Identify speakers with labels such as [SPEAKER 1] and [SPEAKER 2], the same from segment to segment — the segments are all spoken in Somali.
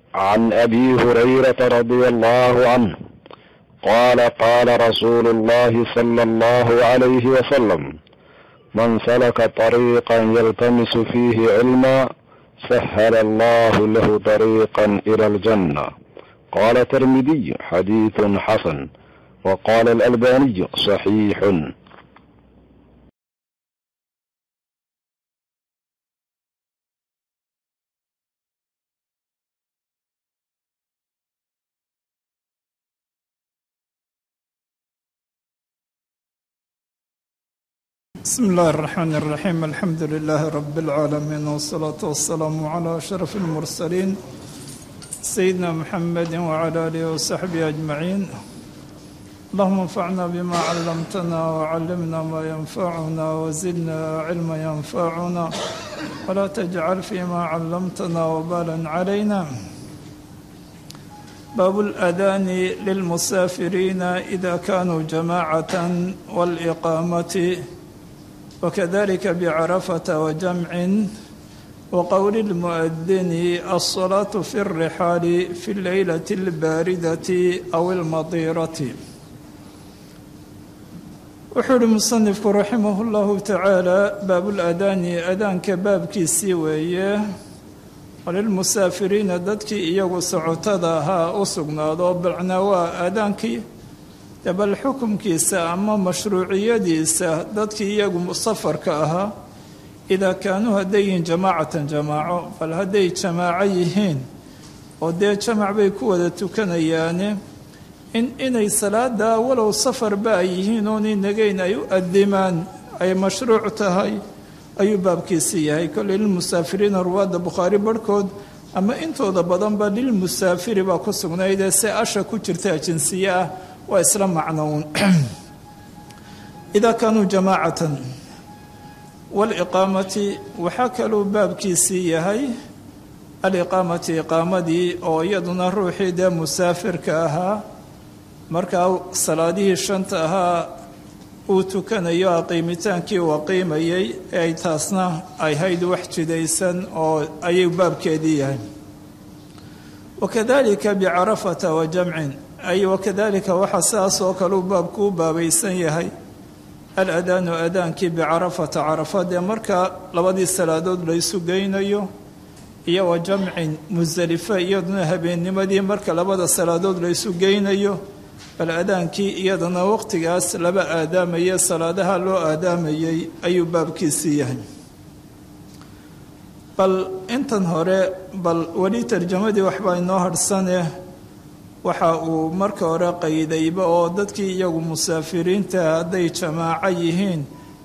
[SPEAKER 1] عن ابي هريره رضي الله عنه قال قال رسول الله صلى الله عليه وسلم من سلك طريقا يلتمس فيه علما سهل الله له طريقا الى الجنه قال الترمذي حديث حسن وقال الالباني صحيح
[SPEAKER 2] بسم الله الرحمن الرحيم الحمد لله رب العالمين والصلاة والسلام على أشرف المرسلين سيدنا محمد وعلى آله وصحبه أجمعين اللهم انفعنا بما علمتنا وعلمنا ما ينفعنا وزدنا علما ينفعنا ولا تجعل فيما علمتنا وبالا علينا باب الأذان للمسافرين إذا كانوا جماعة والإقامة وكذلك بعرفة وجمع وقول المؤذن الصلاة في الرحال في الليلة الباردة أو المطيرة وحول المصنف رحمه الله تعالى باب الأذان أذان كباب كيسي ويه وللمسافرين ددك إيغو سعوتدها أسقنا ذو بالعنواء أذانكي bal xukumkiisa ama mashruuciyadiisa dadkii iyagu safarka ahaa idaa kaanuu hadday yihiin jamaacatan jamaaco bal hadday jamaaco yihiin oo dee jamac bay ku wada tukanayaane in inay salaada walow safarba ay yihiin oon inagayn ay u adimaan ay mashruuc tahay ayuu baabkiisi yahay kolley lilmusaafiriina ruwaadda bukhaari barhkood ama intooda badanba lilmusaafiri baa ku sugnaydee se asha ku jirta jinsiye ah waa isla macnown idaa kaanuu jamaacatan waliqaamati waxaa kaluu baabkiisii yahay aliqaamati iqaamadii oo iyaduna ruuxii dee musaafirka ahaa markaa salaadihii shanta ahaa uu tukanayo aqiimitaankii uu aqiimayay ay taasna ay hayd wax jidaysan oo ayuu baabkeedii yahay wakadalika bicarafata wa jamcin ay wakadalika waxaa sidaas oo kale uu baabku u baabaysan yahay aladaanu adaankii bicarafata carafa dee marka labadii salaadood laysu geynayo iyo wa jamcin musdelife iyaduna habeennimadii marka labada salaadood laysu geynayo bal adaankii iyadana waqtigaas laba aadaamaya salaadaha loo aadaamayay ayuu baabkiisii yahay bal intan hore bal weli tarjamadii waxbaa inoo hadhsane waxa uu marka hore qaydayba oo dadkii iyagu musaafiriinta hadday jamaaco yihiin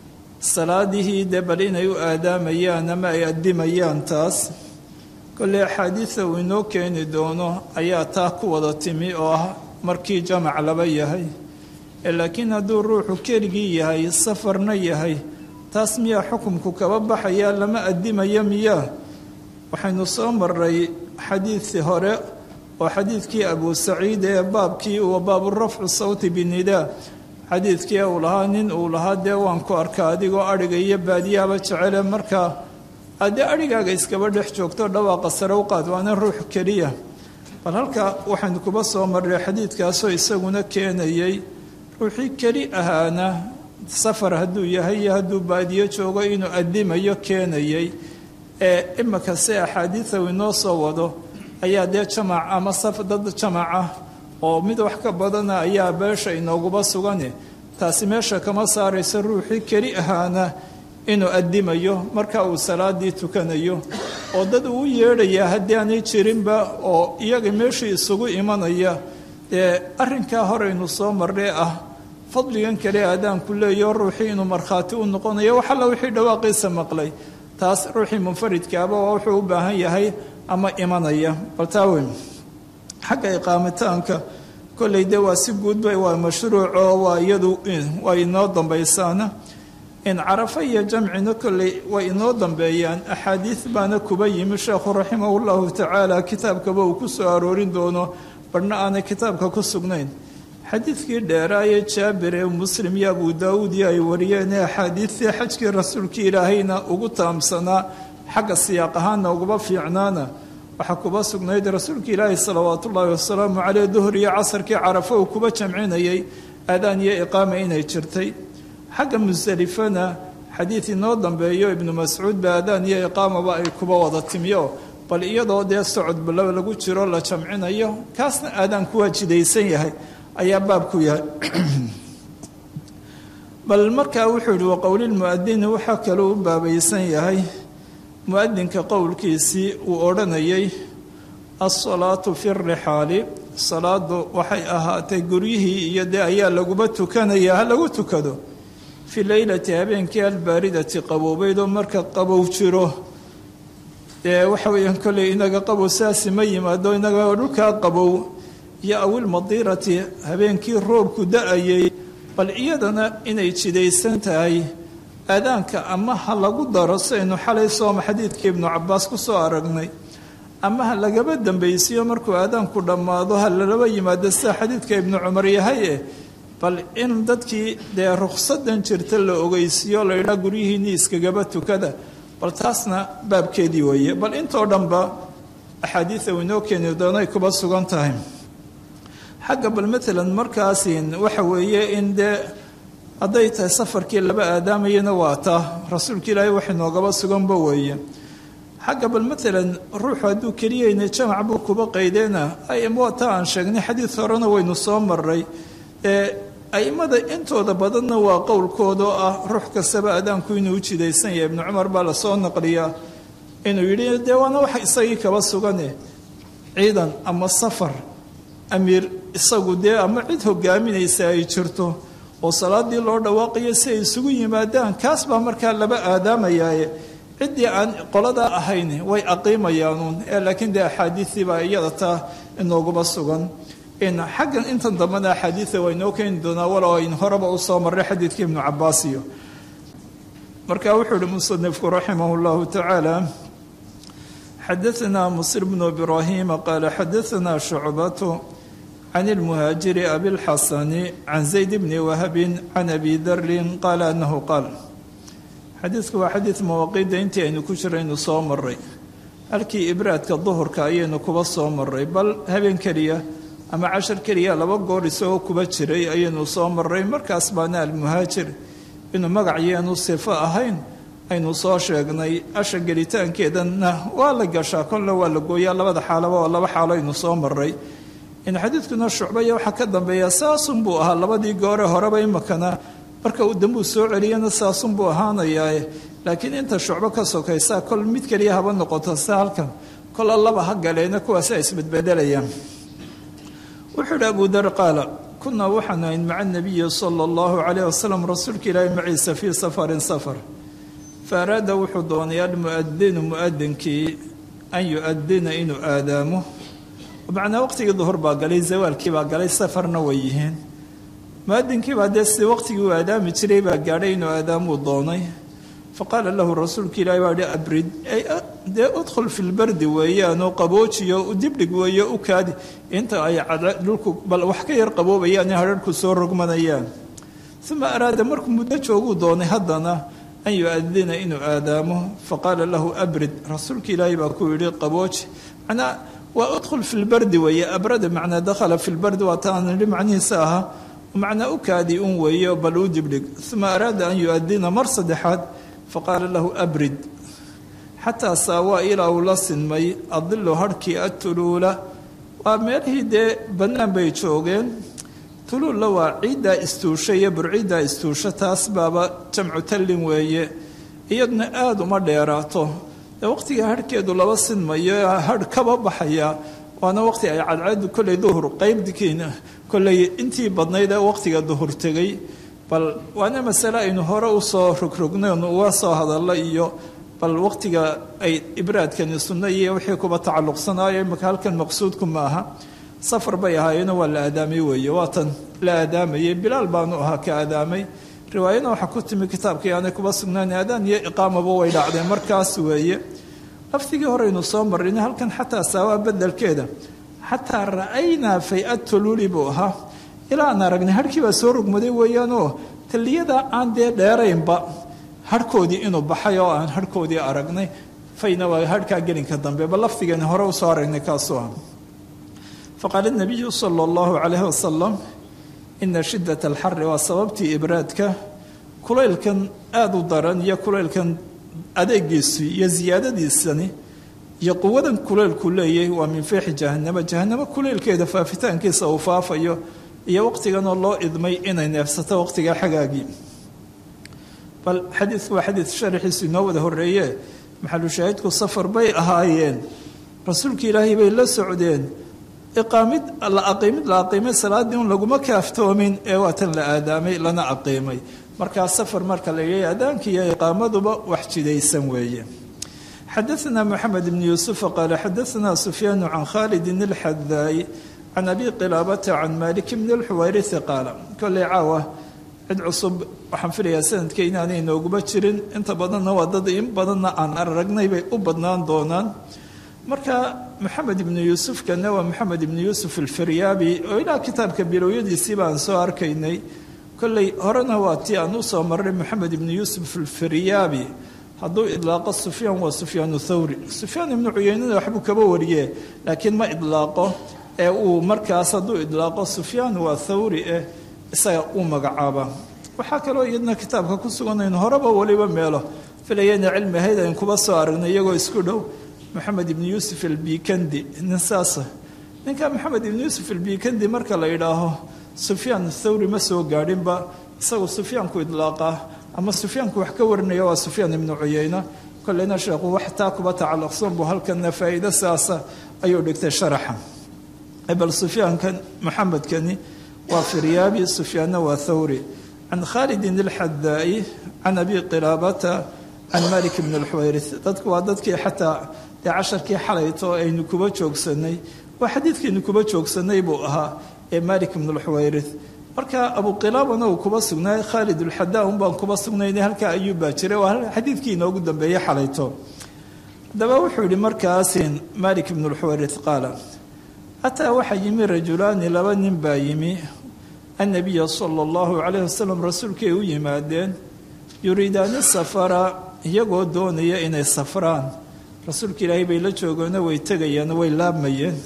[SPEAKER 2] salaadihii dee bal inay u aadaamayaan ama ay adimayaan taas kolley axaadiida uu inoo keeni doono ayaa taa ku wada timi oo ah markii jamac laba yahay laakiin hadduu ruuxu keligii yahay safarna yahay taas miyaa xukumku kaba baxaya lama adimaya miyaa waxaynu soo maray xadiidii hore oo xadiidkii abu saciid ee baabkii uu baabu rafcu sawti binidaa xadiidkii uu lahaa nin uu lahaa dee waan ku arkaa adigoo adhiga iyo baadiyaaba jecele markaa adee adhigaaga iskaba dhex joogto dhawaaqa sare u qaad waana ruux keliya bal halka waxaynu kuba soo marray xadiidkaasoo isaguna keenayay ruuxii keli ahaana safar hadduu yahay iyo hadduu baadiyo joogo inuu adimayo keenayay ee imika se axaadiida uu inoo soo wado ayaa dee jamac ama saf dad jamac ah oo mid wax ka badana ayaa beesha inooguba sugane taasi meesha kama saarayso ruuxii keli ahaana inuu adimayo marka uu salaadii tukanayo oo dad uu yeedhayaa haddii aanay jirinba oo iyaga meeshii isugu imanaya dee arrinkaa horeynu soo marray ah fadligan kale aadaanku leeyaho ruuxii inuu markhaati u noqonayo wax alla wixii dhawaaqiisa maqlay taas ruuxii munfaridkaaba waa wuxuu u baahan yahay ama imanaya baltaawen xagga iqaamitaanka kolley dee waa si guudba waa mashruuco waa iyadu waa inoo dambaysaana in carafa iyo jamcina kolley way inoo dambeeyaan axaadiid baana kuba yimi sheekhu raximahu llahu tacaala kitaabkaba uu ku soo aroorin doono barhna aanay kitaabka ku sugnayn xadiidkii dheeraaye jaabir ee muslim iyo abu daawuud iyo ay wariyeen ee axaadiidtii xajkii rasuulkii ilaahayna ugu taamsanaa xagga siyaaq ahaanna uguba fiicnaana waxaa kuba sugnayd rasuulka ilaahi salawaatu ullaahi wasalaamu caleyh duhur iyo casarkii carafo uu kuba jamcinayay aadaan iyo iqaama inay jirtay xagga musdelifana xadiid inoo dambeeyo ibnu mascuud ba aadaan iyo iqaamaba ay kuba wada timiyo bal iyadoo dee socod balaba lagu jiro la jamcinayo kaasna aadaan kuwaa jidaysan yahay ayaa baabku yahay bal markaa wuxuu yihi waqowlilmuadini waxaa kaloo u baabaysan yahay muadinka qowlkiisii uu odhanayay alsalaatu fi rixaali salaadu waxay ahaatay guryihii iyo dee ayaa laguba tukanaya ha lagu tukado fi leylati habeenkii albaaridati qaboobeydoo marka qabow jiro dee waxa weeyaan kolley inaga qabow saasi ma yimaado inaga dhulkaa qabow iyo awilmadiirati habeenkii roobku da-ayay bal iyadana inay jidaysan tahay aadaanka ama ha lagu daro saynu xalay sooma xadiidkii ibnu cabaas ku soo aragnay ama ha lagaba dambaysiyo markuu aadaanku dhammaado ha lalaba yimaado sida xadiidka ibnu cumar yahay eh bal in dadkii dee ruksadan jirta la ogeysiiyo la yidhaha guryihiinii iskagaba tukada bal taasna baabkeedii weeye bal intoo dhanba axaadiida uu inoo keeni doonay kuba sugan tahay xagga bal maalan markaasin waxa weeye in dee hadday tahay safarkii laba aadaamayana waa taa rasuulka ilaahay wax inoogaba suganba weeye xagga bal maalan ruuxu hadduu keliyayna jamac buu kuba qaydeena waa taa aan sheegnay xadiid horena waynu soo maray ee aimada intooda badanna waa qowlkooda oo ah ruux kastaba aadaanku inuu u jidaysan yahay ibnu cumar baa lasoo naqliyaa inuu yidhi dee waana wax isagii kaba sugane ciidan ama safar amiir isagu dee ama cid hogaaminaysa ay jirto oo salaadii loo dhawaaqayo si ay isugu yimaadaan kaas baa markaa laba aadaamayaaye ciddii aan qoladaa ahayn way aqiimayaanuun ee laakiin dee axaadiistii baa iyada taa inooguma sugan xaggan intan dambena axaadiida waa inoo keeni doonaa walow aynu horeba u soo marray xadiidkii ibnu cabaas iyo marka wuxuu uhi musanifku raximah llahu tacaala xadaanaa musir bnu ibraahima qaala xadaanaa shucbatu can ilmuhaajiri abilxasani can zayd bni wahabin can abi darin qaala anahu qaal xadiidku waa xadiid mawaaqiidda intii aynu ku jiraynu soo maray halkii ibraadka duhurka ayaynu kuba soo maray bal habeen keliya ama cashar keliya laba goor isagoo kuba jiray ayaynu soo maray markaas baana almuhaajir inuu magac yeenu sifo ahayn aynu soo sheegnay asha gelitaankeedana waa la gashaa kolle waa la gooyaa labada xaalaba oo laba xaalo aynu soo maray in xadiidkuna shucbaya waxaa ka dambeeya saasun buu ahaa labadii goore horeba imakana marka uu dambuu soo celiyana saasun buu ahaanayaa laakiin inta shucbo ka sokaysa kol mid keliya haba noqoto si halkan kola laba ha galeena kuwaasa isbedbedelayaan wuxuu idhi abu dar qaala kunaa waxaan ahayn maca nabiyi sala allahu calayh wasalam rasuulka ilaahi maciisa fii safarin safar fa araada wuxuu doonay almu'adinu mu'adinkii an yu'adina inuu aadaamo macnaa waqtigii duhur baa galay zawaalkii baa galay safarna way yihiin muadinkii baa dee si waqtigii uu aadaami jiray baa gaadhay inuu aadaamuu doonay faqaala lahu rasuulka ilaahi baa hi abrid dee udkhul fi lbardi weeyaanoo qaboojiyo dibdhig weeyo u kaadi inta ay dhulku bal wax ka yar qaboobayaan in hadharhku soo rogmanayaan uma araada markuu muddo jooguu doonay haddana an yu-adina inuu aadaamo faqaala lahu abrid rasuulka ilaahi baa ku yidhi qabooji manaa waa udkhul fi lbardi weeye abrada macnaa dakhala fi lbardi waa taan idhi macnihiisa ahaa macnaa u kaadi un weeyo bal u dibdhig uma araada an yu-adina mar saddexaad faqaala lahu abrid xataa saawaa ilaa uu la sinmay adilu harhkii atuluula waa meelihii dee bannaan bay joogeen tuluulla waa ciiddaa istuusha iyo burciiddaa istuusha taas baaba jamcu tallin weeye iyaduna aada uma dheeraato dee waqtigai harhkeedu laba sinmayo harh kaba baxaya waana waqti ay cadceedu kolley duhur qaybdikiina kolley intii badnayd ee waqtiga duhur tegay bal waana masale aynu hore usoo rogrognayn uga soo hadalla iyo bal waqtiga ay ibraadkani sunno iyo wixii kuba tacalluqsanaayo imaka halkan maqsuudku ma aha safar bay ahaayeeno waa la aadaamay weeye waatan la aadaamayay bilaal baanu ahaa ka aadaamay riwaayana waxaa ku timi kitaabkii aanay kuba sugnaan aadaan iyo iqaamaba way dhacdeen markaas weeye laftigii horeynu soo marrin halkan xataa saawaa bedelkeeda xataa ra'aynaa fay-ad tuluuli buu ahaa ilaa aan aragnay harhkii baa soo rogmaday weeyaanoo taliyada aan dee dheeraynba harhkoodii inuu baxay oo aan harhkoodii aragnay fayna waa harhkaa gelinka dambe bal lafdigeeni hore usoo aragnay kaasuu ah faqaala nabiyu sala allahu calayhi wasalam ina shiddat alxari waa sababtii ibraadka kulaylkan aada u daran iyo kulaylkan adeegiisii iyo siyaadadiisani iyo quwadan kulaylku leeyahay waa min fiixi jahanama jahanamo kulaylkeeda faafitaankiisa uu faafayo iyo waqtiganoo loo idmay inay neefsato waqtigaa xagaagii bal xadiidku waa xadiid sharaxiisu inoo wada horreeye maxalushaahidku safar bay ahaayeen rasuulka ilaahay bay la socdeen iqaamid la aqiimid la aqiimay salaaddii un laguma kaaftoomin ee waatan la aadaamay lana aqiimay markaa safar marka la yidhi aadaanka iyo iqaamaduba wax jidaysan weeye xadaثna mxamed bn yuusufa qaala xadaثna sufyaanu can khalidin اlxadaay can abi qilaabata can malik bn اlxuwayrisi qaala koley caawa cid cusub waxaan filayaa sanadka inaanay nooguba jirin inta badanna waa dad in badanna aan aragnay bay u badnaan doonaan marka moxamed ibnu yuusufkana waa moxamed ibnu yuusuf alfiryaabi oo ilaa kitaabka bilowyadiisii baan soo arkaynay kolley horena waa tii aan usoo marray moxamed ibnu yuusuf alfiryaabi hadduu idlaaqo sufyaan waa sufyaanu thawri sufyaan ibnu cuyeynada waxbuu kaba wariye laakiin ma idlaaqo ee uu markaas hadduu idlaaqo sufyaan waa thawri eh isaga uu magacaaba waxaa kaloo iyadna kitaabka ku suganaynu horeba weliba meelo filayana cilmi ahayd ayn kuba soo aragnay iyagoo isku dhow moxamed ibnu yuusuf albikandi nin saasa ninka moxamed ibnu yuusuf albikandi marka la yidhaaho sufyaan thawri ma soo gaadhinba isagu sufyaanku idlaaqaa ama sufyaanku wax ka warinaya waa sufyaan ibnu cuyeyna kolleyna sheekhu wax taa kuba tacalluqsan buu halkana faa'iido saasa ayuu dhigtay sharaxa bal sufyaankan moxamedkani waa firyaabi sufyaanna waa thawri can khalidin alxadaa'i can abi qilaabata can malik bn alxuwayris dadku waa dadkii xataa dee casharkii xalayto aynu kuba joogsanay waa xadiidkiinu kuba joogsanay buu ahaa ee malik bn alxuwayris marka abu qilaabana uu kuba sugnaay khaalid ulxadaa un baan kuba sugnayna halkaa ayuu baa jiray waa xadiidkii inoogu dambeeyey xalayto haddaba wuxuu yihi markaasin malik bn alxuwayris qaala ataa waxaa yimi rajulaani laba nin baa yimi annabiya sala allahu calayh wasalam rasuulkay u yimaadeen yuriidaani safara iyagoo doonaya inay safraan rasuulka ilaahay bay la joogeenoo way tegayeen way laabmayeen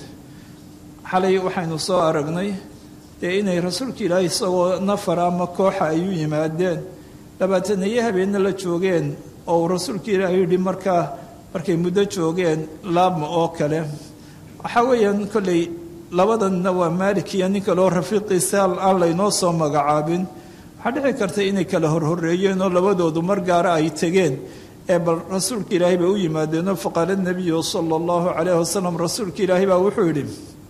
[SPEAKER 2] xalay waxaynu soo aragnay dee inay rasuulka ilaahay isagoo nafar ama kooxa ay u yimaadeen labaatanayo habeenna la joogeen oo uu rasuulka ilaahay yidhi markaa markay muddo joogeen laabma oo kale waxaa weeyaan kolley labadanna waa maalik iyo nin kaleo rafiiqiisa aan laynoo soo magacaabin waxaa dhici karta inay kala horhoreeyeen oo labadoodu mar gaara ay tegeen ee bal rasuulka ilaahay bay u yimaadeenoo faqaala nabiyu sala allahu calayh wasalam rasuulka ilaahay baa wuxuu yidhi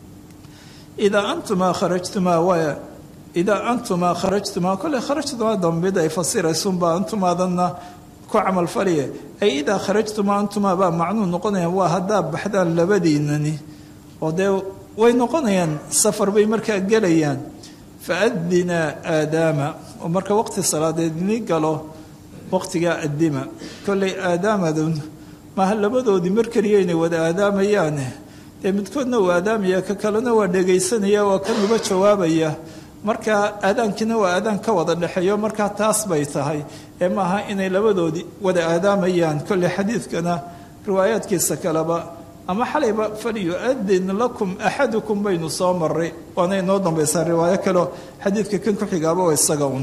[SPEAKER 2] idaa antumaa kharajtumaa waa idaa antumaa kharajtumaa kolley kharajtumaa dambid ay fasiraysunba antumaadanna ku camalfaliye ay idaa kharajtumaa antumaa baa macnuu noqonayaan waa haddaa baxdaan labadiinani oo dee way noqonayaan safar bay markaa gelayaan faadinaa aadaama oo marka waqti salaadeed ini galo waqtigaa addima kolley aadaamadun maaha labadoodii mar keliya inay wada aadaamayaane dee midkoodna uu aadaamaya ka kalena waa dhegaysanaya waa kan uba jawaabaya markaa aadaankiina waa aadaan ka wada dhexeeyo markaa taas bay tahay ee maaha inay labadoodii wada aadaamayaan kolley xadiidkana riwaayaadkiisa kaleba ama xalayba falyu-adin lakum axadukum baynu soo maray waana inoo dambaysaa riwaayo kaleo xadiidka kan ku xigaaba waa isaga un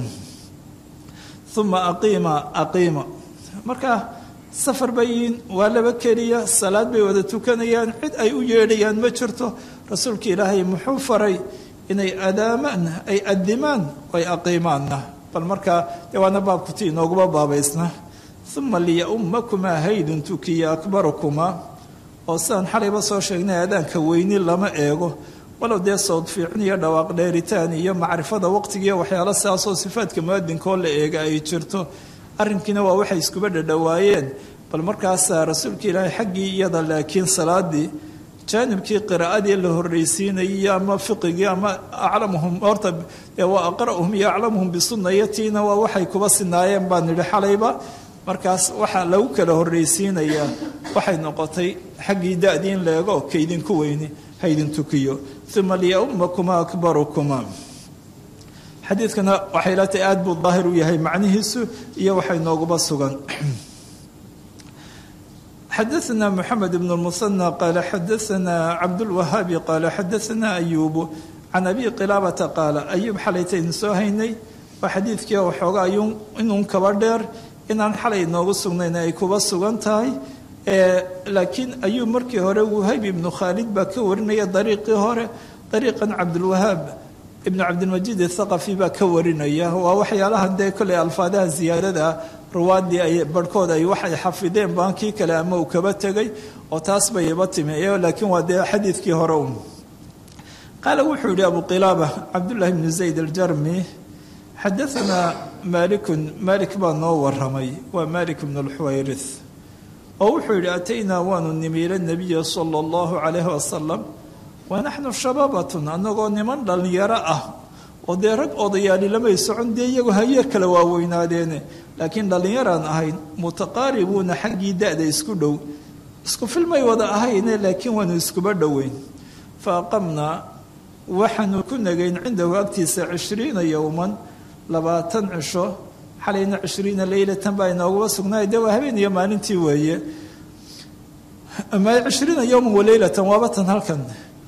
[SPEAKER 2] uma aqiima aqiima marka safar bayin waa laba keliya salaad bay wada tukanayaan cid ay u yeedhayaan ma jirto rasuulka ilaahay muxuu faray inay adaamaan ay adimaan ay aqiimaanna bal markaa dee waana baabkuti inooguma baabaysna uma liya-ummakumaa haydun tukiya akbarukumaa oo sidaan xalayba soo sheegnay aadaanka weyni lama eego walow dee sowd fiicin iyo dhawaaq dheeritaan iyo macrifada waqtigiiyo waxyaalo sidaasoo sifaadka muadinkoo la eega ay jirto arrinkiina waa waxay iskuba dhadhowaayeen bal markaasaa rasuulka ilaahay xaggii iyada laakiin salaadii jaanibkii qiraa'adii la horreysiinayay ama fiqigii ama aclamuhum horta waa aqra'uhum iyo aclamuhum bisunayatiina waa waxay kuba sinaayeen baan nidhi xalayba markaas waxaa lagu kala horreysiinayaa waxay noqotay xaggii da-dii in la eego kaydinku weyni haydin tukiyo uma liyaummakumaa akbarukumaa xadiidkana waxay la tahay aada buu daahir u yahay macnihiisu iyo waxay nooguba sugan xadaثna mxamed bn الmuثنى qaala xadaثna cabdاlwahaabi qaala xadaثna ayubu can abi qilaabata qaala ayuub xalaytaynu soo haynay waa xadiidkii waxoogaa inun kaba dheer inaan xalay noogu sugnayn ay kuba sugan tahay laakiin ayuub markii hore wahayb ibnu khaalid baa ka warinaya dariiqii hore dariiqan cabdulwahaab ibnu cabdilmajiid athaqafi baa ka warinaya waa waxyaalahan dee kolley alfaadaha ziyaadada ruwaadii ay barhkood ay waxay xafideen baankii kale ama uu kaba tegay oo taas bay iba timi laakiin waa dee xadiidkii hore un qaala wuxuu yihi abu qilaaba cabdullaahi bnu zayd aljarmi xadaanaa maalikun maalik baa noo waramay waa maalik bnu lxuwayrith oo wuxuu yidhi ataynaa waanu nimi ila nabiya sala allahu calayhi wasalam wa naxnu shabaabatun annagoo niman dhallinyaro ah oo dee rag odayaali lamay socon dee iyagu hayeer kale waaweynaadeene laakiin dhallinyaraan ahayn mutaqaaribuuna xaggii da-da isku dhow isku filmay wada ahayne laakiin waanu iskuba dhoweyn fa aqamnaa waxaanu ku nagayn cindahu agtiisa cishriina yowman labaatan cisho xalayna cishriina leylatan baa inooguba sugnaay dee waa habeen iyo maalintii weeye cishriina yowman waleylatan waaba tan halkan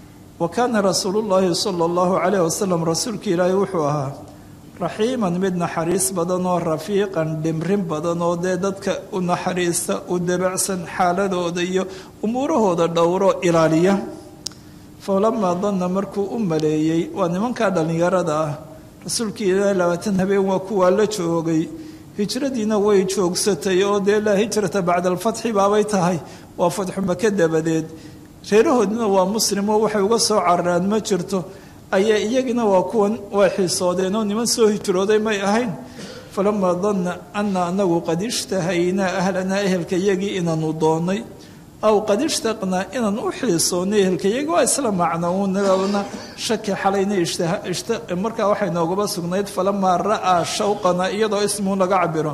[SPEAKER 2] wa kaana rasuulu llaahi sala allahu calayh wasalam rasuulka ilaahi wuxuu ahaa raxiiman mid naxariis badan oo rafiiqan dhimrin badan oo dee dadka u naxariista u dabacsan xaaladooda iyo umuurahooda dhowro ilaaliya falamaa danna markuu u maleeyey waa nimankaa dhallinyarada ah rasuulkii ilaahi labaatan habeen waa kuwaa la joogay hijradiina way joogsatay oo dee laa hijrata bacda alfatxi baabay tahay waa fatxu maka dabadeed reerahoodina waa muslim oo waxay uga soo cararaan ma jirto ayaa iyagina waa kuwan way xiisoodeen oo niman soo hijrooday may ahayn falamaa danna ana anagu qad ishtahaynaa ahlanaa ehelka yagii inaanu doonnay aw qad ishtaqnaa inaan u xiisoonnay ehelka yagii waa isla macno uunana shaki xalayna markaa waxay noogaba sugnayd falamaa ra'aa shawqana iyadoo ismuu laga cabiro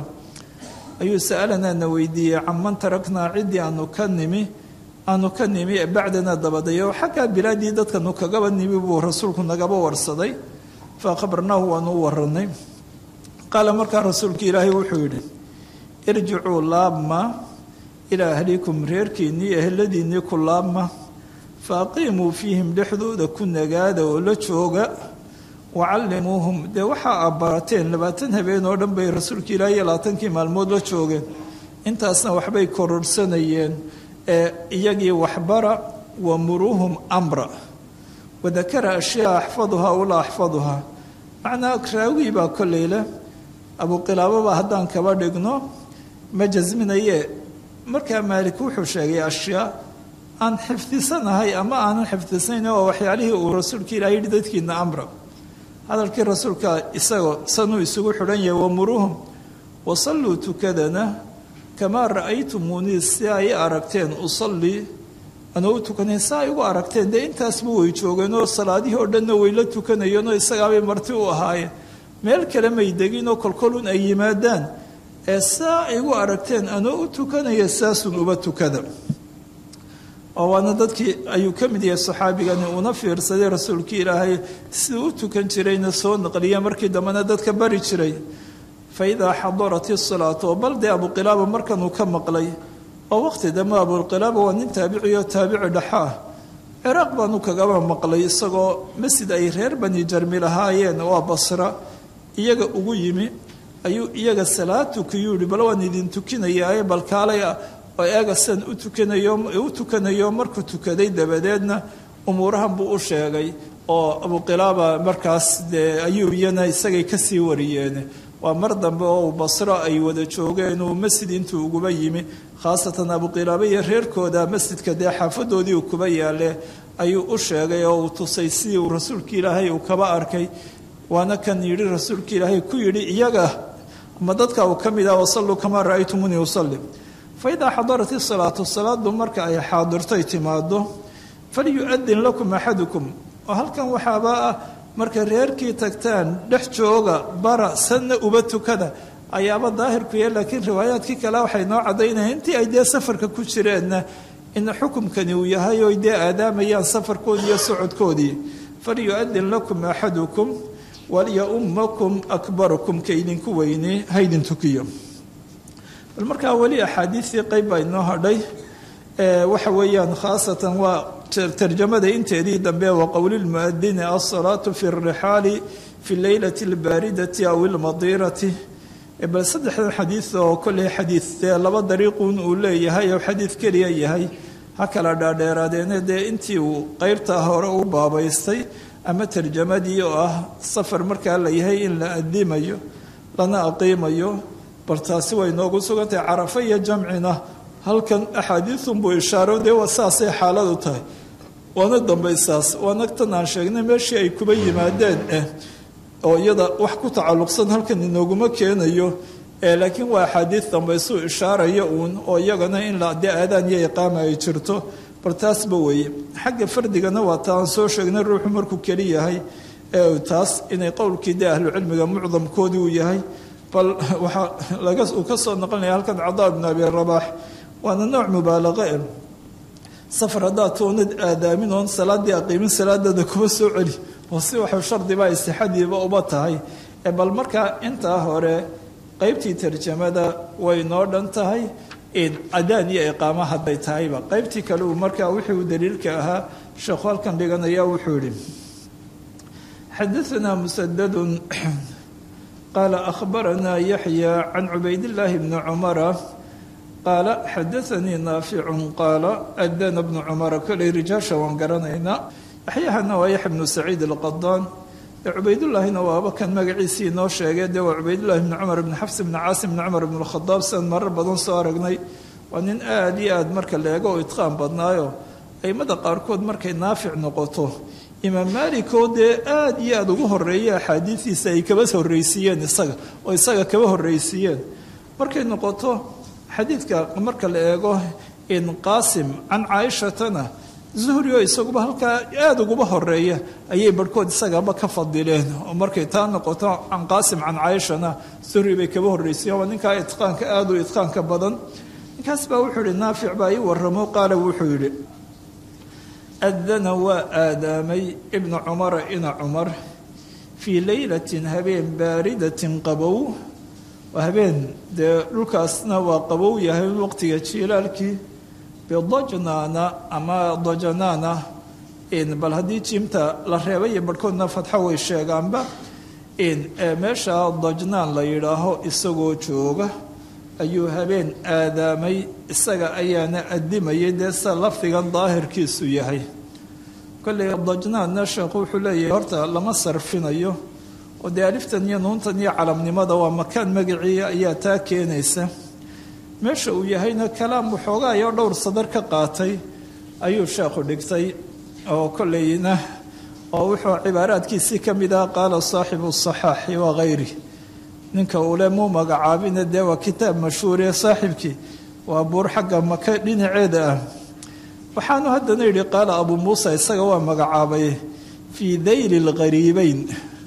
[SPEAKER 2] ayuu sa'alanaa na weydiiyey canman taraknaa ciddii aanu ka nimi aanu ka nimi bacdana dabadayo xaggaa bilaadii dadkanu kagaba nimi buu rasuulku nagaba warsaday fa akhbarnaahu waanu u waranay qaala markaa rasuulka ilaahay wuxuu yidhi irjicuu laabma ilaa ahlikum reerkiinnii eheladiinnii ku laabma fa aqiimuu fiihim dhexdooda ku nagaada oo la jooga wacallimuuhum dee waxaa aad barateen labaatan habeen oo dhan bay rasuulka ilaahay iyo labaatankii maalmood la joogeen intaasna waxbay kororsanayeen ee iyagii waxbara wamuruuhum amra wadakara ashyaa axfaduhaa wala axfaduhaa macnaa raawii baa kolley leh abuqilaababa haddaan kaba dhigno ma jasminaye markaa maalik wuxuu sheegay ashyaa aan xifdisanahay ama aanan xifdisanayn oo waxyaalihii uu rasuulka ilaah yidhi dadkiina amra hadalkii rasuulka isagoo sanuu isugu xidhan yahay wamuruuhum wasalluu tukadana kamaa ra'aytumuunii si ay aragteen usallii anoo u tukanayn si ay ugu aragteen dee intaasba way joogeen oo salaadihii oo dhanna way la tukanayeen oo isagaabay marti u ahaayeen meel kale may degin oo kolkolun ay yimaadaan ee saa ay ugu aragteen anoo u tukanaya saasun uba tukada oo waana dadkii ayuu ka mid yahay saxaabigani una fiirsaday rasuulkii ilaahay siduu u tukan jirayna soo naqliya markii dambena dadka bari jiray faidaa xadarat isalaatu oo bal dee abuqilaaba markanuu ka maqlay oo waqti dambe abuqilaaba waa nin taabicioo taabici dhaxa ah ciraaq baanu kagaba maqlay isagoo masjid ay reer bani jarmi lahaayeen waa basra iyaga ugu yimi ayuu iyaga salaad tukiyuu yihi bal waan idin tukinayaaye bal kaalay ah oo eega sidan u tukanayo u tukanayo markuu tukaday dabadeedna umuurahan buu u sheegay oo abuqilaaba markaas dee ayuu iyana isagay kasii wariyeen waa mar dambe oo basro ay wada joogeen uu masjid intuu uguba yimi khaasatan abuqilaaba iyo reerkooda masjidka dee xaafadoodii uu kuba yaale ayuu u sheegay oo uu tusay sidii uu rasuulka ilaahay uu kaba arkay waana kan yidhi rasuulka ilaahay ku yidhi iyaga ama dadka uu ka mid ah wasalluu kamaa ra'aytumunii usalli fa idaa xadarat isalaatu salaadu marka ay xaadirtay timaado falyu'adin lakum axadukum oo halkan waxaaba ah marka reerkii tagtaan dhex jooga bara sanna uba tukada ayaaba daahirkuya laakiin riwaayaadkii kale waxay noo caddaynaya intii ay dee safarka ku jireenna in xukumkani uu yahay oo dee aadaamayaan safarkoodii iyo socodkoodii falyu'adin lakum axadukum walyaummakum akbarukum ka idinku weyne haydin tukiyo bal markaa weli axaadiistii qayb baa inoo hadhay waxa weeyaan khaasatan waa tarjamada inteedii dambe wa qowlilmuadini alsalaatu fi rixaali fi leylati albaaridati aw ilmadiirati bal saddexdan xadiid oo kolley xadiid dee laba dariiqun uu leeyahay oo xadiid keliya yahay ha kala dhaadheeraadeene dee intii uu qeybtaa hore u baabaystay ama tarjamadii oo ah safar markaa la yahay in la adimayo lana aqiimayo bal taasi way noogu sugantahay carafa iyo jamcina halkan axaadiiunbuu ishaaro dee waa saasay xaaladu tahay waana dambaysaas waana tan aan sheegnay meeshii ay kuba yimaadeen eh oo iyada wax ku tacalluqsan halkan inooguma keenayo laakiin waa axaadiid dambaysuu ishaaraya uun oo iyagana in la dee aadaan iyo iqaama ay jirto bal taasba weeye xagga fardigana waa ta aan soo sheegnay ruuxu markuu keli yahay taas inay qowlkii dee ahlucilmiga mucdamkoodii uu yahay bal waxaa laga uu ka soo noqonaya halkan cadaa ibnu abi rabaax waana nooc mubaalaqa e safar haddaad toonad aadaamin oon salaaddii aqiimin salaadada kuma soo celi oo si waxuu shardiba istixadiiba uba tahay bal markaa intaa hore qeybtii tarjamada way noo dhan tahay cadaan iyo iqaamo hadday tahayba qeybtii kale uu markaa wixii uu daliilka ahaa sheekhu halkan dhiganaya wuxuu yihi xadaanaa musadadun qaala akhbaranaa yaxya can cubaydillaahi bni cumara qaala xadaanii naaficun qaala adana bnu cumara koley rijaasha waan garanaynaa yaxyahana waa yaxya bnu saciid alqadaan cubaydullaahina waaba kan magaciisii inoo sheegay dee waa cubaydullahi bni cumar bni xafs bni caasim bni cumar bni lkhadaab sidan marar badan soo aragnay waa nin aada iyo aada marka leego oo itqaan badnaayo aimada qaarkood markay naafic noqoto imaam maalikoo dee aada iyo aada ugu horeeya axaadiidiisa ay kaba horreysiiyeen isaga oo isaga kaba horreysiiyeen markay noqoto xadiidka marka la eego in qaasim can caaishatana zuhri oo isaguba halkaa aada uguba horeeya ayay barhkood isagaba ka fadileen oo markay taa noqoto can qaasim can caaishana zuhri bay kaba horreysiyen waa ninkaa itqaanka aada u itqaanka badan ninkaas baa wuxuu yihi naafic baa ii waramo qaala wuxuu yidhi adana waa aadaamay ibna cumara ina cumar fii leylatin habeen baaridatin qabow waa habeen dee dhulkaasna waa qabow yahay waqtiga jiilaalkii bidajnaana ama dajanaana bal haddii jiimta la reebay iyo barhkoodna fadxo way sheegaanba meesha dajnaan la yidhaaho isagoo jooga ayuu habeen aadaamay isaga ayaana adimayay dee sida lafdigan daahirkiisu yahay kolley dajnaanna sheekhu wuxuu leeyahay horta lama sarfinayo oo dee aliftan iyo nuuntan iyo calamnimada waa makaan magaciia ayaa taa keenaysa meesha uu yahayna kalaam waxoogaayoo dhowr sadar ka qaatay ayuu sheekhu dhigtay oo kolleyna oo wuxuu cibaaraadkiisii ka mid ah qaala saaxibu saxaaxi wa hayri ninka uule muu magacaabina dee waa kitaab mashhuuriye saaxibkii waa buur xagga maka dhinaceeda ah waxaanu haddana yidhi qaala abuu muusa isaga waa magacaabay fii dayli lghariibeyn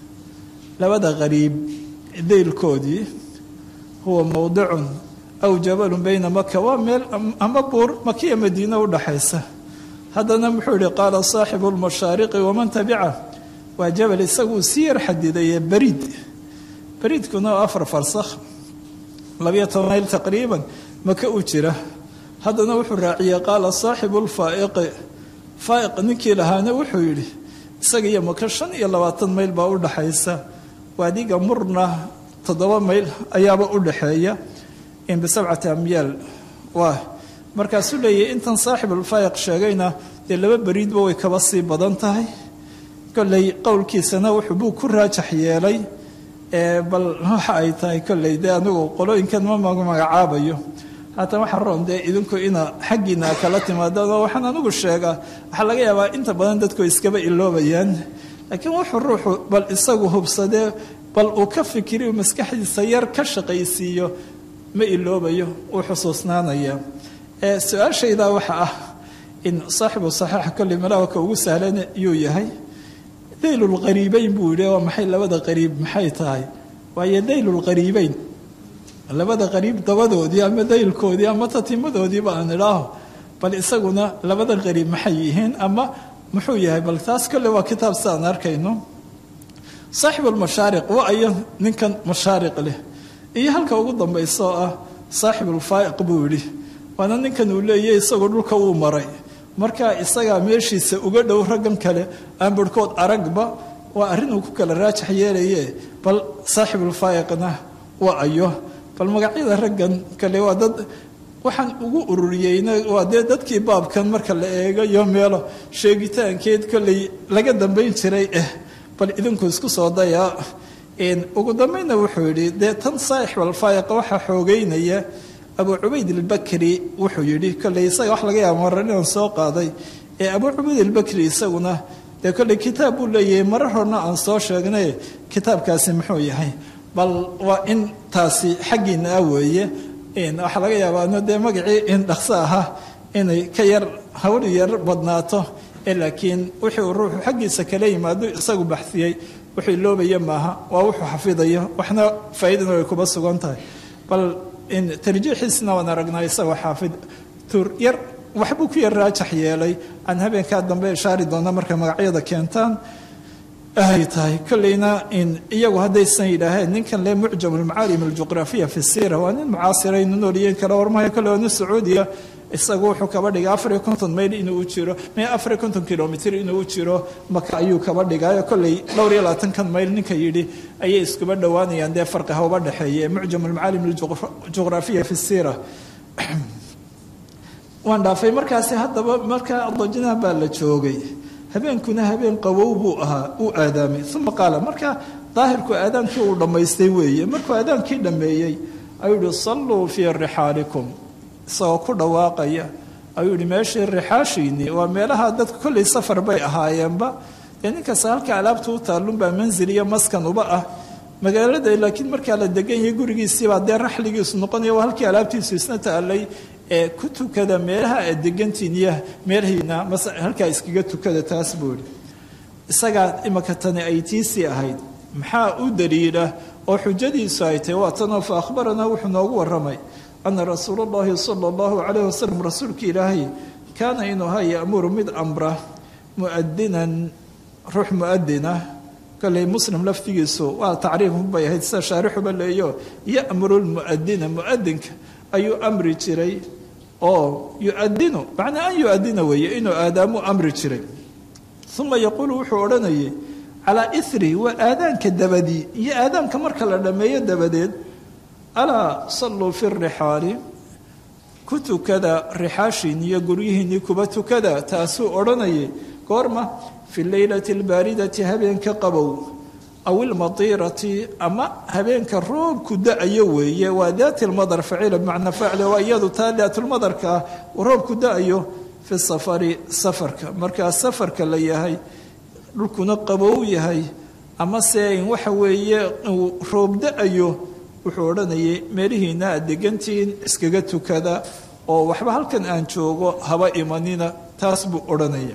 [SPEAKER 2] labada hariib daylkoodii huwa mowdicun aw jabalun bayna maka waa meel ama buur makiya madiine udhaxaysa haddana muxuu yihi qaala saaxibu lmashaariqi waman tabica waa jabal isaguu sii yar xadidaye bariid bariidkuna oo afar farsakh labiyo toban mayl taqriiban maka u jira haddana wuxuu raaciyey qaala saaxibu lfaaiqi faaiq ninkii lahaana wuxuu yidhi isaga iyo maka shan iyo labaatan mayl baa u dhaxaysa waadiga murna toddoba mayl ayaaba u dhaxeeya in bisabcati amyaal waa markaasuu leeyahy intan saaxibulfaayiq sheegayna dee laba beriidba way kaba sii badan tahay kolley qowlkiisana wuxuu buu ku raajax yeelay bal waxa ay tahay kolley dee anigu qolooyinkan ma magacaabayo haatan waxaa roon dee idinku ina xaggiina kala timaadaan oo waxaan anigu sheegaa waxaa laga yaabaa inta badan dadku iskaba iloobayaan laakiin wuxuu ruuxu bal isagu hubsadee bal uu ka fikiriyo maskaxdiisa yar ka shaqaysiiyo ma iloobayo uu xusuusnaanaya su-aashaydaa waxa ah in saaxibu saxiixa kolley malaawaka ugu sahlan yuu yahay daylulqariibeyn buu yidhi waa maxay labada qariib maxay tahay waayo daylulqariibeyn labada qariib dabadoodii ama daylkoodii ama tatimadoodiiba aan idhaaho bal isaguna labada qariib maxay yihiin ama muxuu yahay bal taas kolley waa kitaab sidaan arkayno saaxibulmashaariq wa ayo ninkan mashaariq leh iyo halka ugu dambaysa oo ah saaxibulfaa'iq buu yidhi waana ninkan uu leeyahy isagoo dhulka uu maray markaa isagaa meeshiisa uga dhow raggan kale aan barhkood aragba waa arrin uu ku kala raajax yeelaye bal saaxibulfaa'iqna waa ayo bal magacyada raggan kale waa dad waxaan ugu ururiyeyna waa dee dadkii baabkan marka la eegayo meelo sheegitaankeed kolley laga dambayn jiray eh bal idinku isku soo dayaa ugu dambaynna wuxuu yidhi dee tan saaxibulfaa'iqa waxaa xoogeynaya abu cubayd albakri wuxuu yidhi kolley isaga wax laga yaaba marar inaan soo qaaday ee abu cubayd albakri isaguna dee kolley kitaab buu leeyahay marar horna aan soo sheegnay kitaabkaasi muxuu yahay bal waa in taasi xaggiina ah weeye waxaa laga yaabaa dee magacii in dhaqso ahaa inay ka yar hawl yar badnaato laakiin wixii uu ruuxu xaggiisa kala yimaado isagu baxsiyey wuxuu iloobaya maaha waa wuxuu xafidayo waxna faa'iidana way kuba sugan tahay bal tarjiixiisna waan aragnaa isagoo xaafid tur yar waxbuu ku yar raajax yeelay aan habeenkaa dambe ishaari doona markay magacyada keentaan ay tahay kolleyna iyagu haddaysan yidhaaheen ninkan le mucjam almacaalim aljuqraafiya fi siira waa nin mucaasiraynu nooliyeen kale warmahayo kolle waa nin sacuudiya isagu wuxuu kaba dhigay afariyo konton mayl inuu u jiro me afariyo konton kilomitr inuu u jiro maka ayuu kaba dhigaayo kolley dhowr iyo labaatankan mayl ninka yidhi ayay iskuba dhowaanayaan dee farqi ha uba dhexeeye mucjam almacaalim aljuqraafiya fi siira waan dhaafay markaasi haddaba markaa dajinaha baa la joogay habeenkuna habeen qawow buu ahaa uu aadaamay uma qaala marka daahirku aadaankii uu dhammaystay weeye markuu aadaankii dhammeeyey ayuu yihi salluu fii rixaalikum isagoo ku dhawaaqaya ayuu yihi meeshii rixaashiinii waa meelaha dadku kolley safar bay ahaayeenba dee ninkasta halka alaabta u taallunbaa manzil iyo maskan uba ah magaalada laakiin markaa la degan yahay gurigiisiibaa dee raxligiisu noqonaya waa halkii alaabtiisu isna taallay ee ku tukada meelaha aad degantiin iyo meelhiina halkaa iskaga tukada taas buu ihi isagaa imaka tani ay tiisii ahayd maxaa u daliila oo xujadiisu ay tahay waa tanoo fa akhbaranaa wuxuu noogu warramay ana rasuula allahi sala allahu calayh wasalam rasuulka ilaahay kaana inuu ha ya'muru mid amra mu'adinan ruux mu'adina kolley muslim laftigiisu waa tacriifbay ahayd sida shaarixuba leeyo ya'muru lmu'adina mu'adinka ayuu amri jiray oo yuadinu macnaa an yuadina weeye inuu aadaamuu amri jiray uma yaquulu wuxuu odhanayay calaa iri waa aadaanka dabadii iyo aadaanka marka la dhammeeyo dabadeed alaa salluu fi rixaali ku tukada rixaashiin iyo guryihiinnii kuba tukada taasuu odhanayay goorma fi leylati albaaridati habeenka qabow aw ilmadiirati ama habeenka roobku da-ayo weeye waa daati lmadar faciila bimacnaa faacile waa iyadu taa daatulmadarka ah roobku da-ayo fi safari safarka markaa safarka la yahay dhulkuna qabow yahay ama se waxa weeye uu roob da-ayo wuxuu odhanayay meelihiina aad degantihiin iskaga tukada oo waxba halkan aan joogo haba imanina taas buu odhanaya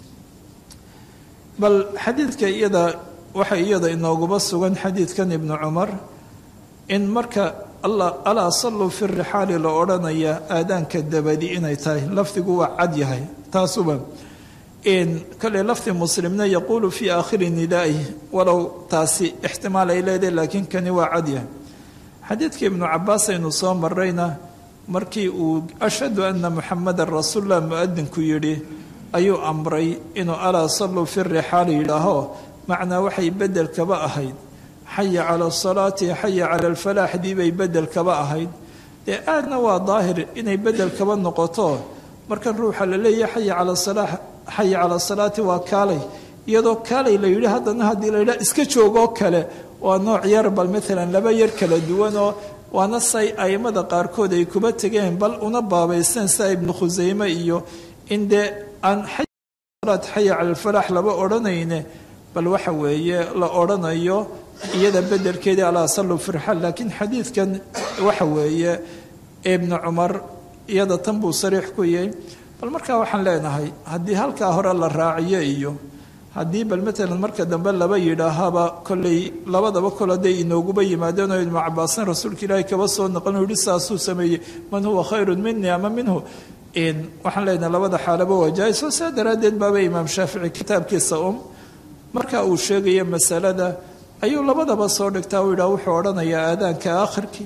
[SPEAKER 2] bal xadiidka iyada waxaa iyada inooguba sugan xadiidkan ibnu cumar in marka alaa salluu fi rixaali la odhanaya aadaanka dabadi inay tahay lafdigu waa cad yahay taasuba kale lafdi muslimna yaquulu fii aakhiri nidaa'i walow taasi ixtimaal ay leedahay laakiin kani waa cad yahay xadiidka ibnu cabaas aynu soo marayna markii uu ashhadu ana muxamadan rasuullah muadinku yidhi ayuu amray inuu alaa salluu fi rixaali yidhaaho macnaa waxay bedel kaba ahayd xaya cala asalaati xaya cala alfalaaxdii bay bedel kaba ahayd dee aadna waa daahir inay bedel kaba noqoto markan ruuxa la leeyahay xaya cala salaa xaya cala asalaati waa kaalay iyadoo kaalay la yidhi haddana haddii la yidhaha iska joogoo kale waa nooc yar bal maalan laba yar kala duwanoo waana say aimada qaarkood ay kuba tegeen bal una baabaysteen sida ibnu khuseyme iyo in dee aan xaya xaya cala alfalaax laba odhanayne bal waxa weeye la odhanayo iyada bedelkeedii alaa sallu firxal laakiin xadiidkan waxa weeye ibnu cumar iyada tan buu sariix ku yahay bal markaa waxaan leenahay haddii halkaa hore la raaciyo iyo haddii bal matalan marka dambe laba yidhaahaba kolley labadaba kol hadday inooguba yimaadeen oo ibnu cabaasin rasuulka ilaahay kaba soo noqon u yihi saasuu sameeyey man huwa khayrun minii ama minhu waxaan leenahay labada xaalaba waa jaa-is oo saa daraaddeed baaba imaam shaafici kitaabkiisa um marka uu sheegayo masalada ayuu labadaba soo dhigtaa uu yidhaha wuxuu odhanayaa aadaanka aakhirkii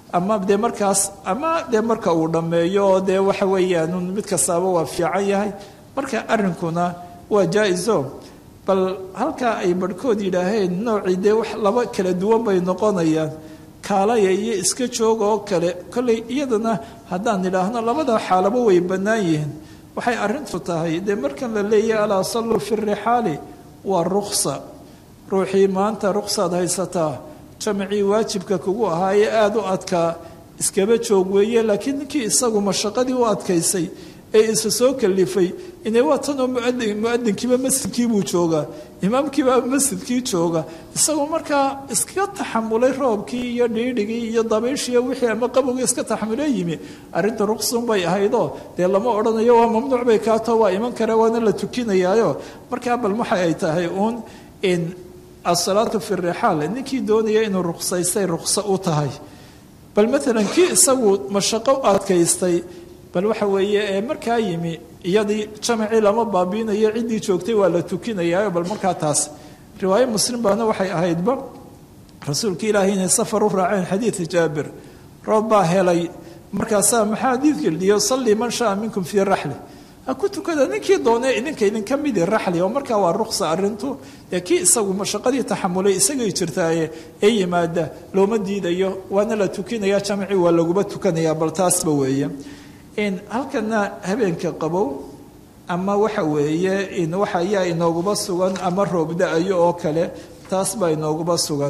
[SPEAKER 2] ama dee markaas ama dee marka uu dhammeeyo oo dee waxa weeyaan mid kastaaba waa fiican yahay marka arrinkuna waa jaa-iso bal halkaa ay barhkood yidhaaheen noocii dee wax laba kala duwan bay noqonayaan kaalaya iyo iska jooga oo kale kolley iyadana haddaan idhaahno labada xaalabo way bannaan yihiin waxay arrintu tahay dee markan la leeyahy alaa salluu fi rixaali waa ruksa ruuxii maanta ruksaad haysataa jamacii waajibka kugu ahaa ee aada u adkaa iskaba joog weeye laakiin ninkii isagu mashaqadii u adkaysay ee isa soo kalifay inay waa tanoo muadin muadinkiiba masjidkiibuu joogaa imaamkiiba masjidkii jooga isagoo markaa iska taxamulay roobkii iyo dhiidhigii iyo dabayshii wixii ama qabowgii iska taxamula yimi arrinta ruqsun bay ahaydoo dee lama odhanayo waa mamnuuc bay kaato waa iman kare waana la tukinayaayo markaa bal waxa ay tahay uun in asalaatu fi rixaal ninkii doonaya inuu ruqsaystay ruqso u tahay bal maalan kii isagu mashaqo u adkaystay bal waxa weeye ee markaa yimi iyadii jamacii lama baabiinayo ciddii joogtay waa la tukinayaayo bal markaa taas riwaayo muslim baana waxay ahaydba rasuulka ilaahay inay safar u raaceen xadiida jaabir roob baa helay markaasaa maxaa xadiidka liyo sallii man shaa minkum fii raxli ha ku tukada ninkii doone idinka idinka midi raxli oo markaa waa ruqsa arrintu dee kii isagu mashaqadii taxamulay isagay jirtaaye ee yimaada looma diidayo waana la tukinaya jamacii waa laguba tukanaya bal taasba weeye in halkana habeenka qabow ama waxa weeye in waxa ayaa inooguba sugan ama roob da-ayo oo kale taas baa inooguba sugan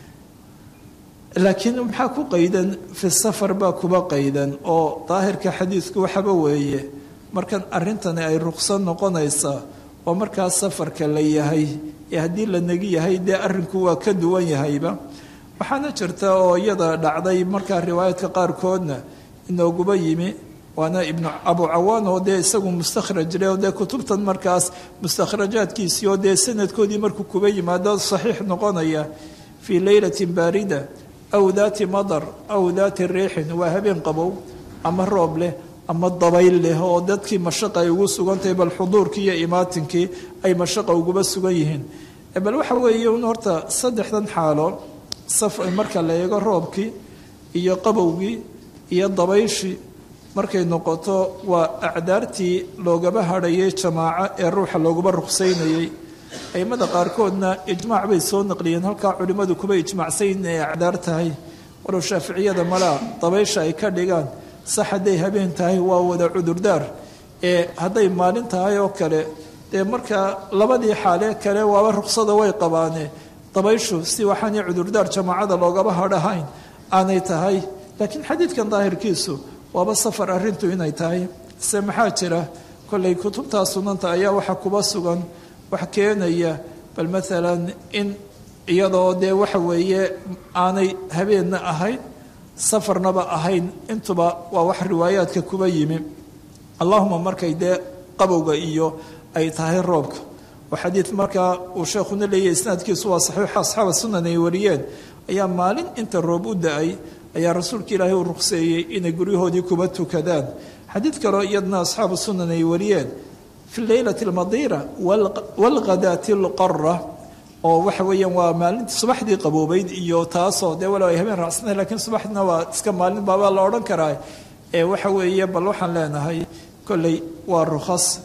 [SPEAKER 2] laakiin maxaa ku qaydan fi safar baa kuba qaydan oo daahirka xadiidku waxaba weeye markan arrintani ay ruqso noqonaysaa oo markaa safarka la yahay ee haddii la negi yahay dee arrinku waa ka duwan yahayba waxaana jirta oo iyada dhacday markaa riwaayaadka qaarkoodna inooguba yimi waana ibnu abu cawaan oo dee isagu mustakhraj le oo dee kutubtan markaas mustakhrajaadkiisii oo dee sanadkoodii markuu kuba yimaado saxiix noqonaya fii leylatin baarida aw daati madar aw daati riixin waa habeen qabow ama roob leh ama dabayl leh oo dadkii mashaqa ay ugu sugan tahay bal xuduurkii iyo imaatinkii ay mashaqa uguba sugan yihiin bal waxa weeye un horta saddexdan xaalo saf marka la eego roobkii iyo qabowgii iyo dabayshii markay noqoto waa acdaartii loogaba hadhayay jamaaco ee ruuxa looguba ruqsaynayay aimada qaarkoodna ijmaac bay soo naqliyeen halkaa culimmadu kuba ijmaacsayn inay acdaar tahay walow shaaficiyada malaa dabaysha ay ka dhigaan sax hadday habeen tahay waa wada cudurdaar ee hadday maalin tahay oo kale dee markaa labadii xaalee kale waaba ruqsada way qabaane dabayshu si waxaanay cudurdaar jamaacada loogaba hadhahayn aanay tahay laakiin xadiidkan daahirkiisu waaba safar arrintu inay tahay se maxaa jira kollay kutubtaa sunanta ayaa waxa kuba sugan wax keenaya bal maalan in iyadoo dee waxa weeye aanay habeenna ahayn safarnaba ahayn intuba waa wax riwaayaadka kuba yimi allahuma markay dee qabowga iyo ay tahay roobka oo xadiid markaa uu sheekhuna leeyahy isnaadkiisu waa saxiixa asxaaba sunan ay wariyeen ayaa maalin inta roob u da-ay ayaa rasuulka ilaahay uu ruqseeyey inay guryahoodii kuba tukadaan xadiid kaloo iyadna asxaabu sunan ay wariyeen fi leylati almadiira walghadaati alqara oo waxa weeyaan waa maalinta subaxdii qaboobeyd iyo taasoo dee walow ay habeen raacsanahay lakiin subaxdina waa iska maalin baabaa la odhan karaa ee waxa weeye bal waxaan leenahay kolley waa rukhas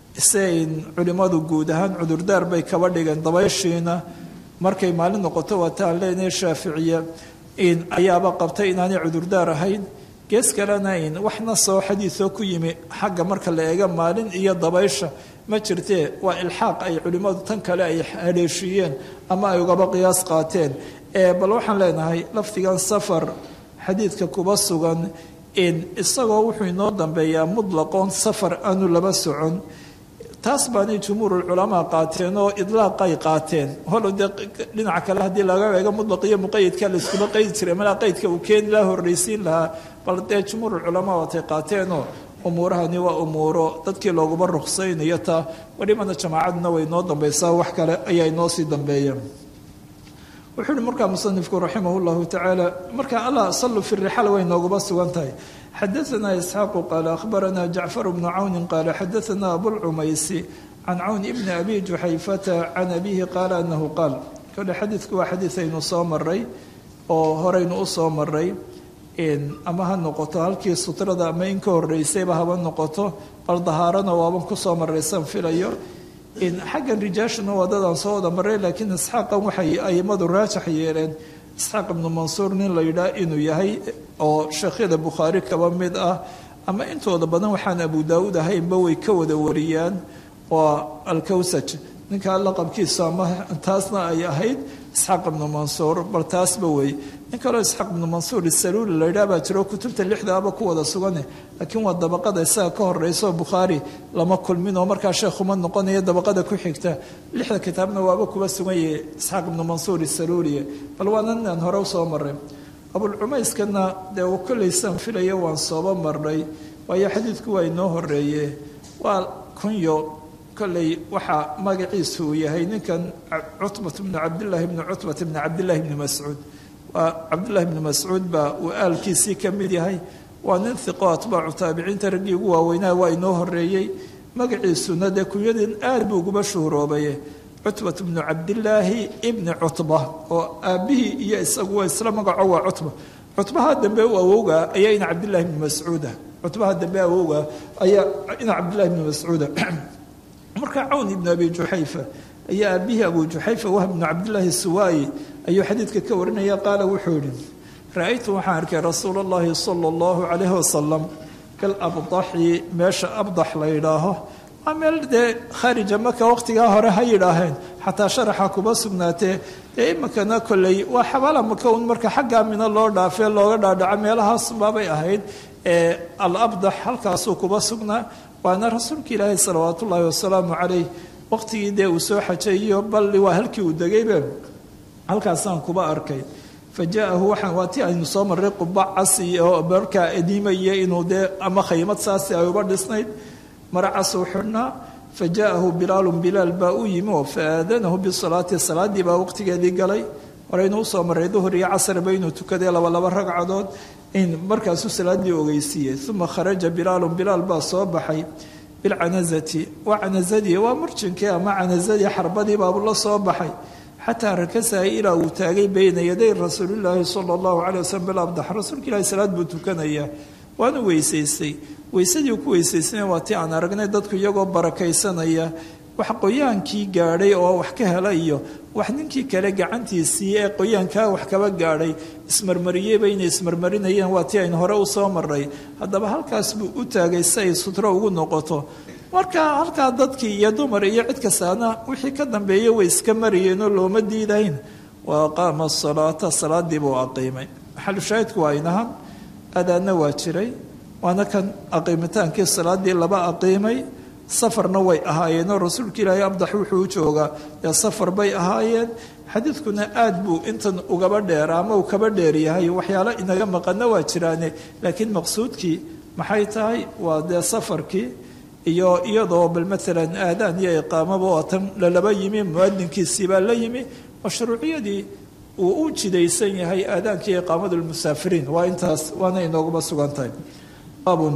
[SPEAKER 2] isayn culimmadu guud ahaan cudurdaar bay kaba dhigeen dabayshiina markay maalin noqoto waataan leenahay shaaficiya in ayaaba qabtay inaanay cudurdaar ahayn gees kalena in waxna soo xadiidoo ku yimi xagga marka la eega maalin iyo dabaysha ma jirtee waa ilxaaq ay culimmadu tan kale ay haleeshiiyeen ama ay ugaba qiyaas qaateen bal waxaan leenahay lafdigan safar xadiidka kuba sugan in isagoo wuxuu inoo dambeeyaa mutlaqoon safar aanu laba socon taas baanay jumhuurulculamaa qaateen oo idlaaqay qaateen holo dee dhinaca kale haddii laga eego mutlaq iyo muqayidka layskuma qaydi jiray malaa qaydka uu keeni laha horraysiin lahaa bal dee jumhuurulculamaa waatay qaateenoo umuurahani waa umuuro dadkii looguma ruqsaynayo taa welibana jamaacaduna way noo dambaysaa wax kale ayaa inoo sii dambeeya wuxuu uhi markaa musanifku raximah llahu tacaala markaa allah sallu fi rixal way nooguba sugan tahay xadaanaa isxaaqu qaala akhbaranaa jacfar bnu cawni qaala xadaanaa abulcumaysi can cawn ibni abi juxayfata can abihi qaala anahu qaal kole xadiidku waa xadiid aynu soo maray oo horeynu u soo maray ama ha noqoto halkii sutrada ama in ka horeysayba haba noqoto bal dahaarana waaban kusoo maraysan filayo xaggan rijaashuna waa dadaan soo wada maray laakiin isxaaqan waxay aimadu raajax yeeleen isxaaq ibnu mansuur nin la yidhaah inuu yahay oo sheekhyada bukhaari kaba mid ah ama intooda badan waxaan abu daawuud ahaynba way ka wada wariyaan waa alkawsaj ninkaa laqabkiisu ama taasna ay ahayd isxaaq ibnu mansuur bal taasba wey nin kaloo isxaaq ibnu mansuur isaluuli la yidhaah baa jiro kutubta lixdaaba ku wada sugane laakiin waa dabaqada isaga ka horeyso bukhaari lama kulmin oo markaa sheekhuma noqonaya dabaqada ku xigta lixda kitaabna waaba kuba sugan yahay isxaaq ibnu mansuur isaluuliye bal waana ninaan hore usoo maray abulcumayskana dee uu kolleysaan filaya waan sooba marnay waayo xadiidku waa inoo horeeye waa kunyo kolley waxaa magaciisu uu yahay ninkan cutbat bnu cabdillaahi bni cutbat bni cabdillaahi bni mascuud waa cabdullahi bni mascuud baa uu aalkiisii ka mid yahay waa nin hiqo atbaacu taabiciinta raggii ugu waaweynaa waa inoo horeeyey magaciisuna dee kunyadin aad buu uguba shuhroobaye cutbat bnu cabdillaahi ibni cutba oo aabbihii iyo isagu waa isla magaco waa cutba cutbaha dambe u awowga ayaa ina cabdillahi bni mascuuda cutbaha dambe awowga ayaa ina cabdillahi bni mascuuda marka cawn ibn abi juxayfa ayaa aabihii abu juxayfa wahb bnu cabdillaahi suwaayi ayuu xadiidka ka warinaya qaala wuxuu yihi ra-aytu waxaan arkay rasuul اllahi sala اllahu calayhi wasalam kal abdaxi meesha abdax la yidhaaho waa meel dee khaarija maka waqtigaa hore ha yidhaaheen xataa sharaxa kuba sugnaatee dee iminkana kolley waa xabaala maka un marka xaggaa mina loo dhaafee looga dhaadhaco meelahaas baabay ahayd ee alabdax halkaasuu kuba sugnaa waana rasuulka ilaahi salawaat ullaahi wasalaamu calayh waqtigii dee uu soo xajeeyo balli waa halkii uu degaybe halkaasaan kuba arkay fa jaahu waxaan waa ti aynu soo marray quba casi oo markaa ediimaya inuu dee ama khaymad saasi ay uba dhisnayd mara casuu xidhnaa fa jaa'ahu bilaalun bilaal baa u yimi oo fa aadanahu bisalaati salaaddii baa waqtigeedii galay horeynuu usoo marray duhur iyo casarba inuu tukaday laba laba ragcadood in markaasuu salaaddii ogeysiiyey uma kharaja bilaalun bilaal baa soo baxay bilcanazati waa canazadii waa murjinkii ama canazadii xarbadii baabuu la soo baxay xataa rakasaha ilaa uu taagay bayna yaday rasuulilaahi sala allahu calay waslm bilabdax rasuulka ilahi salaad buu tukanayaa waanu weysaystay weysadii ku weysaysana waa tii aan aragnay dadku iyagoo barakaysanaya wax qoyaankii gaadhay oo wax ka hela iyo wax ninkii kale gacantiisii ee qoyaankaa wax kaba gaadhay ismarmariyeyba inay ismarmarinayeen waa tii aynu hore u soo marray haddaba halkaas buu u taagay si ay sutro ugu noqoto marka halkaa dadkii iyo dumar iyo cid kastaana wixii ka dambeeya way iska marayeenoo looma diidayn wa aqaama asalaata salaadii buu aqiimay xalushaahidku waa inahan adaanna waa jiray waana kan aqiimitaankii salaadii laba aqiimay safarna way ahaayeenoo rasuulka ilaahay abdax wuxuu u joogaa dee safar bay ahaayeen xadiidkuna aad buu intan ugaba dheera ama uu kaba dheer yahay waxyaalo inaga maqana waa jiraane laakiin maqsuudkii maxay tahay waa dee safarkii iyo iyadoo bal maalan aadaan iyo iqaamaba oo tan lalaba yimi muadinkiisii baa la yimi mashruuciyadii uu u jidaysan yahay aadaanka iyo iqaamadu lmusaafiriin waa intaas waana inooguma sugan tahay baabun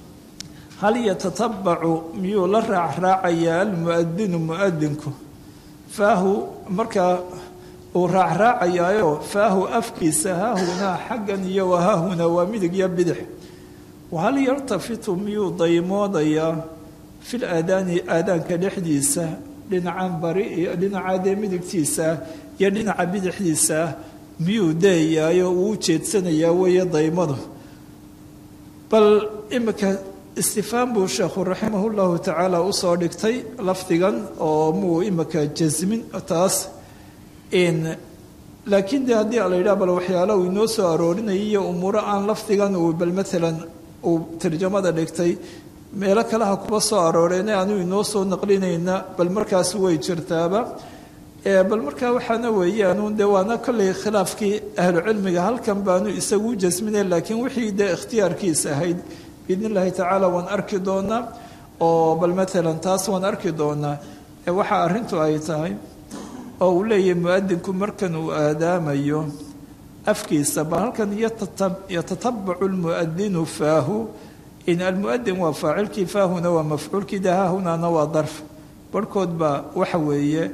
[SPEAKER 2] hal yatatabacu miyuu la raacraacayaa almuadinu muadinku faahu markaa uu raacraacayaayo faahu afkiisa haahunaa xaggan iyo wahaahuna waa midig iyo bidix wahal yartafitu miyuu daymoodayaa fil aadaani aadaanka dhexdiisa dhinacan bari iyo dhinaca dee midigtiisa iyo dhinaca bidixdiisa miyuu deeyaayo uu u jeedsanayaa weeye daymadu bal imika istifhaam buu sheekhu raximah llahu tacaala usoo dhigtay lafdigan oo muu imika jasmin taas laakiin de haddii la yidhaha bal waxyaala uu inoo soo aroorinayay iyo umuuro aan lafdigan uu bal maalan uu tarjamada dhigtay meelo kaleha kuba soo arooreena aanu inoo soo naqlinayna bal markaas way jirtaaba bal markaa waxaana weeyaanu de waana kolley khilaafkii ahlucilmiga halkan baanu isagu jasminay laakiin wixii dee ikhtiyaarkiis ahayd biidn illaahi tacaala waan arki doonaa oo bal maalan taas waan arki doonaa waxa arrintu ay tahay oo uu leeyahay muadinku markan uu aadaamayo afkiisa bal halkan yatatabacu lmuadinu faahu in almuadin waa faacilkii faahuna waa mafcuulkii de haahunana waa darf barhkood baa waxa weeye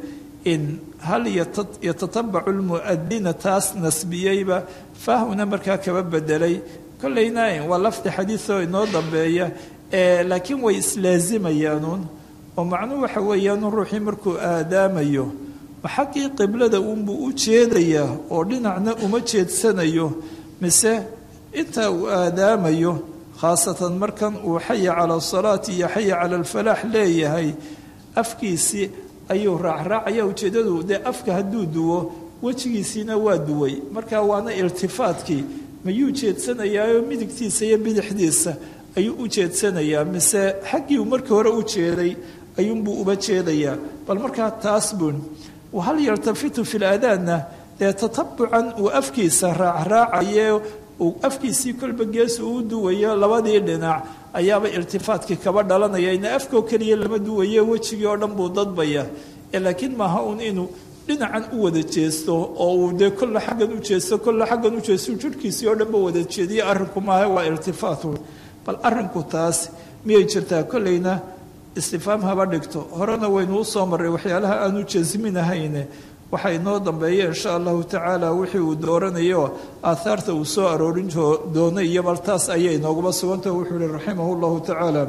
[SPEAKER 2] in hal yatatabacu lmu'adina taas nasbiyeyba faahuna markaa kaba bedelay kollayna waa lafdi xadiioo inoo dambeeya laakiin way islaazimayaanuun oo macnuhu waxa weeyaan ruuxii markuu aadaamayo ma xaggii qiblada uunbuu u jeedayaa oo dhinacna uma jeedsanayo mise inta uu aadaamayo khaasatan markan uu xaya cala asalaati iyo xaya cala alfalaax leeyahay afkiisii ayuu raacraacaya ujeeddadu dee afka hadduu duwo wejigiisiina waa duway marka waana iltifaadkii mayuu jeedsanayaayo midigtiisa iyo bidixdiisa ayuu u jeedsanayaa mise xaggii uu markii hore u jeeday ayuunbuu uba jeedayaa bal markaa taas buun hal yaltafitu fi laadaanna dee tatabucan uu afkiisa raacraacaye uu afkiisii kolba gees uu duwayo labadii dhinac ayaaba iltifaadkii kaba dhalanaya ina afkoo keliya lama duwaye wejigii oo dhan buu dadbaya laakiin maaha uun inuu dhinacan u wada jeesto oo uu dee kolla xaggan u jeesto kolla xaggan u jeesto jirhkiisii oo dhanba wada jeediye arrinku maaha waa iltifaatu bal arrinku taas miyay jirtaa kollayna istifaam haba dhigto horena waynu u soo marray waxyaalaha aanu jasminahayne waxaa inoo dambeeya insha allahu tacaala wixii uu dooranayo aathaarta uu soo aroorin doonay iyo bal taas ayay inooguma sugantah wuxuu ihi raximah llahu tacaala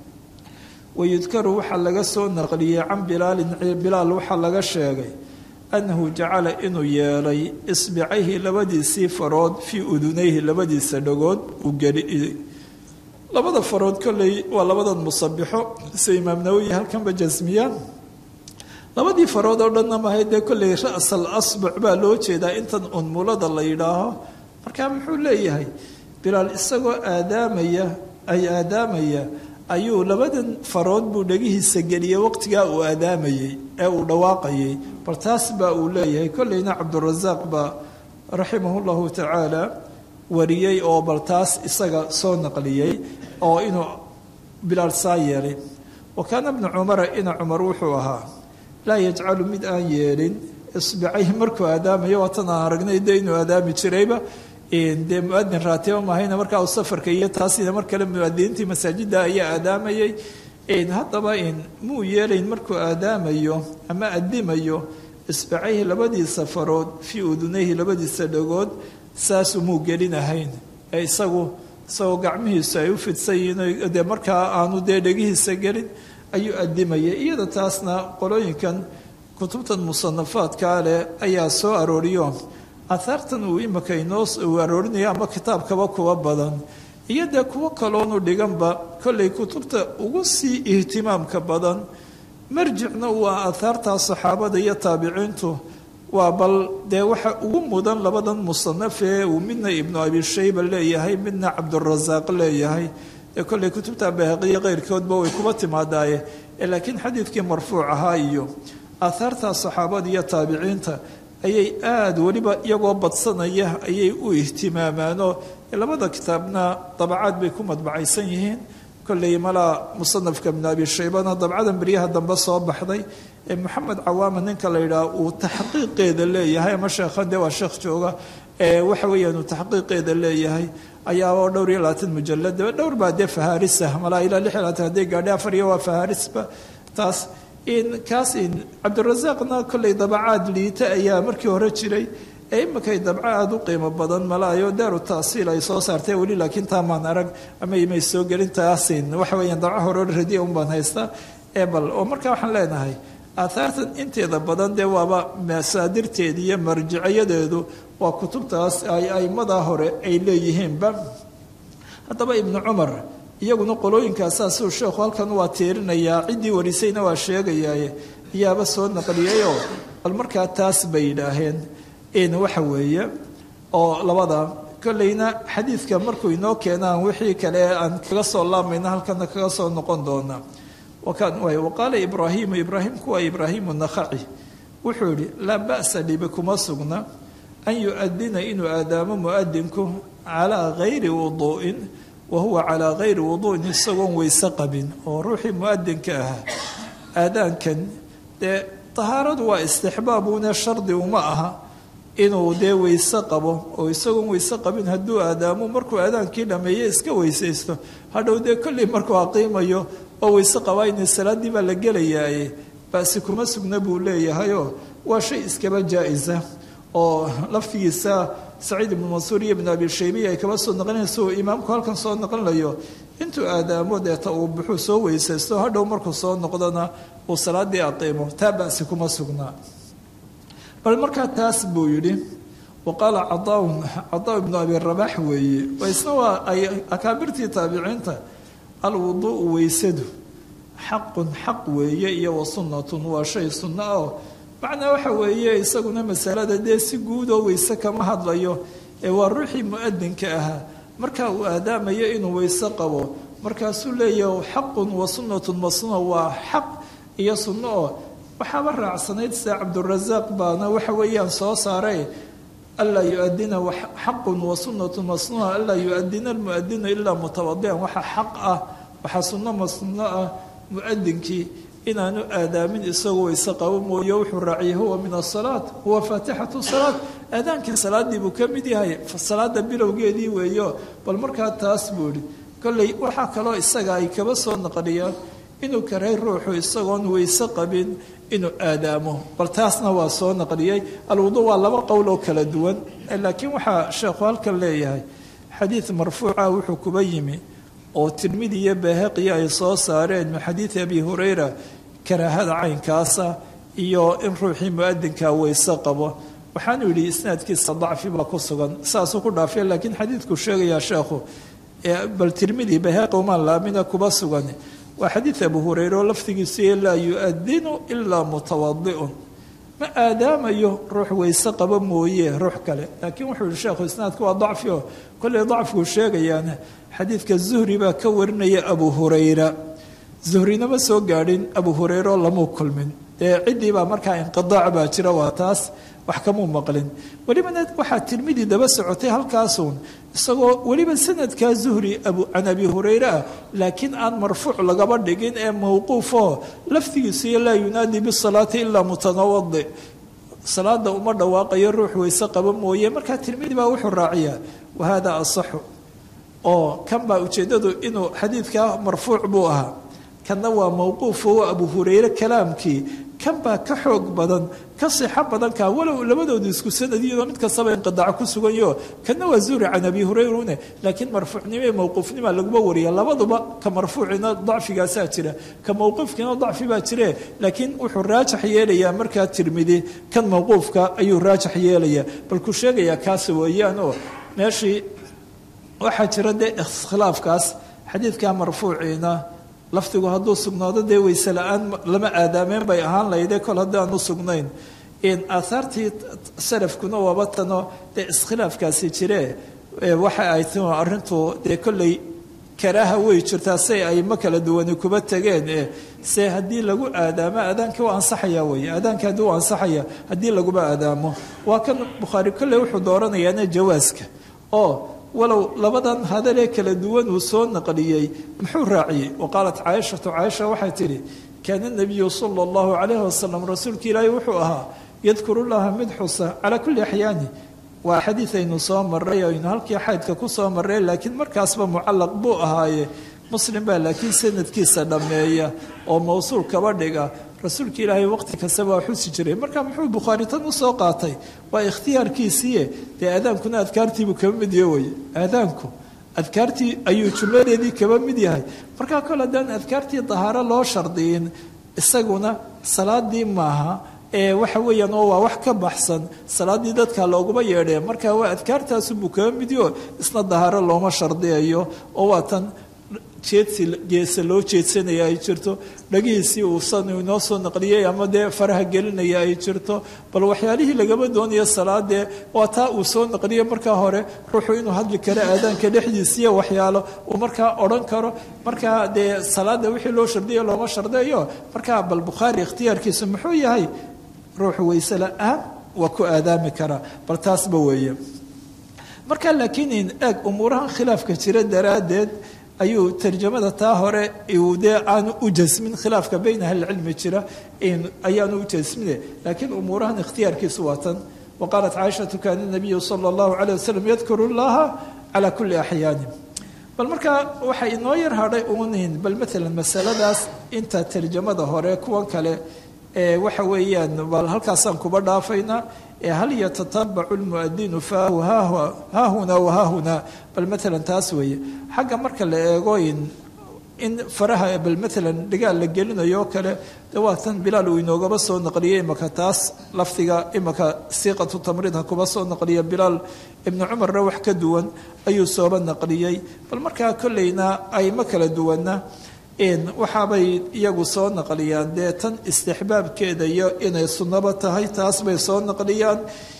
[SPEAKER 2] wayudkaru waxaa laga soo naqliyey can bilaalin bilaal waxaa laga sheegay annahu jacala inuu yeelay isbicayhi labadiisii farood fii udunayhi labadiisa dhagood uu geli labada farood kolley waa labadan musabixo sida imaam nawowi halkanba jasmiya labadii farood oo dhanna mahay dee kolley ra'sal asbuc baa loo jeedaa intan unmulada la yidhaaho marka muxuu leeyahay bilaal isagoo aadaamaya ay aadaamaya ayuu labadan farood buu dhegihiisa geliyey waqtigaa uu aadaamayey ee uu dhawaaqayay bal taas baa uu leeyahay kolleyna cabdurasaaq baa raximahu llahu tacaala wariyey oo bal taas isaga soo naqliyey oo inuu bilaal saa yeelay wa kaana bnu cumara ina cumar wuxuu ahaa laa yajcalu mid aan yeelin isbicayhi markuu aadaamayo waatan aan aragnay de inuu aadaami jirayba dee muadin raatiba mahayna markaa uu safarka iyo taasina mar kale muadiniintii masaajida ayaa aadaamayay haddaba muu yeelayn markuu aadaamayo ama adimayo isbicayhi labadiisa farood fii udunayhi labadiisa dhagood saasuu muu gelinahayn ee isagu isagoo gacmihiisu ay u fidsan yihiin dee markaa aanu dee dhegihiisa gelin ayuu adimayay iyada taasna qolooyinkan kutubtan musanafaadkaa leh ayaa soo arooriyo ahaartan uu imika inoo uu aroorinayo ama kitaabkaba kuwa badan iyo dee kuwo kaloonu dhiganba kollay kutubta ugu sii ihtimaamka badan marjicna waa ahaartaa saxaabada iyo taabiciintu waa bal dee waxa ugu mudan labadan musanaf ee uu midna ibnu abi shayba leeyahay midna cabdurasaaq leeyahay ee kollay kutubta bahaqiya keyrkoodba way kuba timaadaaye laakiin xadiidkii marfuuc ahaa iyo aahaarta saxaabada iyo taabiciinta ayay aada weliba iyagoo badsanaya ayay u ihtimaamaanoo labada kitaabna dabacaad bay ku madbacaysan yihiin kolley malaa musanafka ibnu abi shaybana dabcadan beryaha dambe soo baxday ee moxamed cawaama ninka la yidhaah uu taxqiiqeeda leeyahay ama sheekhan dee waa sheekh jooga ee waxa weeyaan uu taxqiiqeeda leeyahay ayaaba dhowr iyo labaatan mujalad dhowr baa dee fahaarisa malaa ilaa lix iyo labaatan hadday gaadhay afar iyo waa fahaarisba taas in kaas in cabdirasaaqna kolley dabacaad liita ayaa markii hore jiray ee iminkay dabco aada u qiimo badan malaayo daaru taasiil ay soo saartay weli laakiin taamaan arag ama imay soo gelin taasin waxa weeyaan dabco hore radiya un baan haystaa ee bal oo markaa waxaan leenahay aahaartan inteeda badan dee waaba masaadirteeda iyo marjicayadeedu waa kutubtaas ay aimadaa hore ay leeyihiinba haddaba ibnu cumar iyaguna qolooyinkaasaasuu sheekhu halkan waa tiirinayaa ciddii warisayna waa sheegayaaye ayaaba soo naqliyayoo bal markaa taas bay yidhaaheen in waxa weeye oo labada kolleyna xadiidka markuu inoo keenaan wixii kale aan kaga soo laamayna halkana kaga soo noqon doonaa waqaala ibraahimu ibraahimku waa ibraahimu nakhaci wuxuu yihi laa ba'sa dhibi kuma sugna an yu-adina inuu aadaamo muadinku calaa gayri wuduu'in wa huwa calaa gayri wuduu'in isagoon weyse qabin oo ruuxii muadinka ahaa aadaankan dee tahaaradu waa istixbaabuna shardi uma aha inuu dee weyse qabo oo isagoon weyse qabin hadduu aadaamo markuu aadaankii dhameeye iska weysaysto hadhow dee kolley markuu aqiimayo oo weyse qabaa in salaaddii baa la gelayaaye basi kuma sugna buu leeyahayoo waa shay iskaba jaa-isa oo laftigiisa saciid ibnu mansuur iyo ibnu abi shaybiya ay kaba soo naqlinaysa uu imaamku halkan soo naqlinayo intuu aadaamo deeta uu buxuu soo weysaysto hadhow markuu soo noqdona uu salaadii aqiimo taa basi kuma sugnaa bal markaa taas buu yidhi wa qaala cadaaun cadaa ibnu abi rabax weeye isna waa ay akaabirtii taabiciinta alwuduu'u weysadu xaqun xaq weeye iyo wa sunnatun waa shay sunno ah oo macnaa waxa weeye isaguna masalada dee si guud oo weyse kama hadlayo ee waa ruuxii mu-adinka ahaa marka uu aadaamayo inuu weyse qabo markaasuu leeyahy xaqun wa sunnatun masuna waa xaq iyo sunno oo waxaaba raacsanayd sida cabdurasaaq baana waxa weeyaan soo saaray anlaa yuadina xaqun wa sunnatun masnuha anlaa yu-adina almuadinu ilaa mutawadian waxa xaq ah waxaa sunno masnuno ah mu-adinkii inaanu aadaamin isagoo weyse qabo mooye wuxuu raaciyay huwa min asalaat huwa faatixatu salaat aadaankii salaadii buu ka mid yahay salaada bilowgeedii weeyo bal markaa taas buu ihi kolley waxaa kaloo isaga ay kaba soo naqliyaan inuu karay ruuxu isagoon weyse qabin inuu aadaamo bal taasna waa soo naqliyey alwudu waa laba qowl oo kala duwan laakiin waxaa sheekhu halkan leeyahay xadiid marfuuca wuxuu kuba yimi oo tirmidi iyo baahaqi ay soo saareen min xadiidi abi hurayra karaahada caynkaasa iyo in ruuxii mu-adinka weyse qabo waxaanu yidhi isnaadkiisa dacfi baa ku sugan saasuu ku dhaafay laakiin xadiidku sheegayaa sheekhu bal tirmidi bahaaqi umaan laamina kuba sugan waa xadiid abu hurayre oo laftigiisu laa yu-adinu ilaa mutawadiun ma aadaamayo ruux weyse qabo mooye ruux kale laakiin wuxuu yihi sheekhu isnaadku waa dacfi oo kolley dacfigu sheegayaana xadiidka zuhri baa ka warinaya abu hurayra zuhrina ma soo gaadhin abu hurayre oo lamuu kulmin dee ciddii baa markaa inqidaac baa jira waa taas wax kamuu maqlin welibana waxaa tirmidi daba socotay halkaasuun isagoo weliba sanadkaa zuhri can abi hurayre ah laakiin aan marfuuc lagaba dhigin ee mowquufoo laftigiisu iyo laa yunaadi bisalaati ilaa mutanawadi salaada uma dhawaaqayo ruux weyse qaba mooye markaa tirmidi baa wuxuu raaciyaa wahada asaxu oo kan baa ujeeddadu inuu xadiidkaa marfuuc buu ahaa kanna waa mowquuf oo abu hurayre kalaamkii kan baa ka xoog badan ka sixo badanka walow labadoodu isku sanadiyadoo mid kastaba inqidaaco ku suganyo kanna waa zuhri can abi hurayrune laakiin marfuucnimo iyo mowquufnima laguma wariya labaduba ka marfuucina dacfigaasaa jira ka mowquufkiina dacfi baa jire laakiin wuxuu raajax yeelayaa markaa tirmidi kan mowquufka ayuu raajax yeelayaa bal ku sheegayaa kaasi weeyaan oo meeshii waxaa jira dee iskhilaafkaas xadiidkaa marfuuciina laftigu hadduu sugnaado dee weyse la-aan lama aadaameen bay ahaan lahayde kol haddaanu sugnayn aahaartii salafkuna waaba tano dee iskhilaafkaasi jire waxa ay ti arrintu dee kolley karaaha way jirtaa say ayma kala duwani kuba tageen se haddii lagu aadaamo aadaankii waa ansaxaya wey aadaanki haddii u ansaxaya haddii laguma aadaamo waa kan bukhaari kolley wuxuu dooranayaana jawaaska oo walow labadan hadalee kala duwan uu soo naqliyey muxuu raaciyey wa qaalat caaishatu caaisha waxay tidhi kaana nabiyu sala allahu calayhi wasalam rasuulka ilaahi wuxuu ahaa yadkuru llaha mid xusa calaa kulli axyaani waa xadiid aynu soo maray aynu halkii xaydka ku soo marray laakiin markaasba mucallaq buu ahaaye muslim baa laakiin sanadkiisa dhammeeya oo mawsuul kaba dhiga rasuulka ilaahay waqti kastaba waa xusi jiray marka muxuu bukhaari tan usoo qaatay waa ikhtiyaarkiisiiye dee aadaankuna adkaartiibuu kaba mid yahay weye aadaanku adkaartii ayuu jumladeedii kaba mid yahay markaa kol haddaan adkaartii dahaaro loo shardiyin isaguna salaadii maaha ee waxa weeyaan oo waa wax ka baxsan salaadii dadka looguma yeedhee marka waa adkaartaasubuu kaba midyo isna dahaaro looma shardiyayo oo waa tan jeedsi geese loo jeedsanaya ay jirto dhagihiisii uusan inoo soo naqliyey ama dee faraha gelinaya ay jirto bal waxyaalihii lagama doonayo salaadee waa taa uu soo naqliyey markaa hore ruuxu inuu hadli karo aadaanka dhexdiisiiyo waxyaalo uu markaa odhan karo markaa dee salaada wixii loo shardiya looma shardeeyo markaa bal bukhaari ikhtiyaarkiisu muxuu yahay ruuxu weyse la-aan waa ku aadaami karaa bal taasba weeye marka laakiin eeg umuurahan khilaafka jira daraaddeed ayuu tarjamada taa hore uu dee aanu u jasmin khilaafka bayn ahlicilmi jira ayaanu u jasmine laakiin umuurahan ikhtiyaarkiisu waa tan wa qaalat caaishatu kaana nabiyu sala allahu calayh wasalam yadkuru llaha calaa kulli axyaani bal markaa waxay inoo yar hadhay uunin bal maalan masaladaas inta tarjamada hore kuwan kale waxa weeyaan bal halkaasaan kuba dhaafaynaa hal yatatabacu lmuadinu faahu haahuna wahaahuna bal maalan taas weeye xagga marka la eego in faraha bal maalan dhigaal la gelinayo oo kale de waa tan bilaal uu inoogaba soo naqliyey imaka taas lafdiga imaka siiqatu tamriid ha kuba soo naqliya bilaal ibnu cumarna wax ka duwan ayuu sooba naqliyey bal markaa kolleyna ayma kala duwana waxaabay iyagu soo naqliyaan dee tan istixbaabkeeda iyo inay sunnaba tahay taas bay soo naqliyaan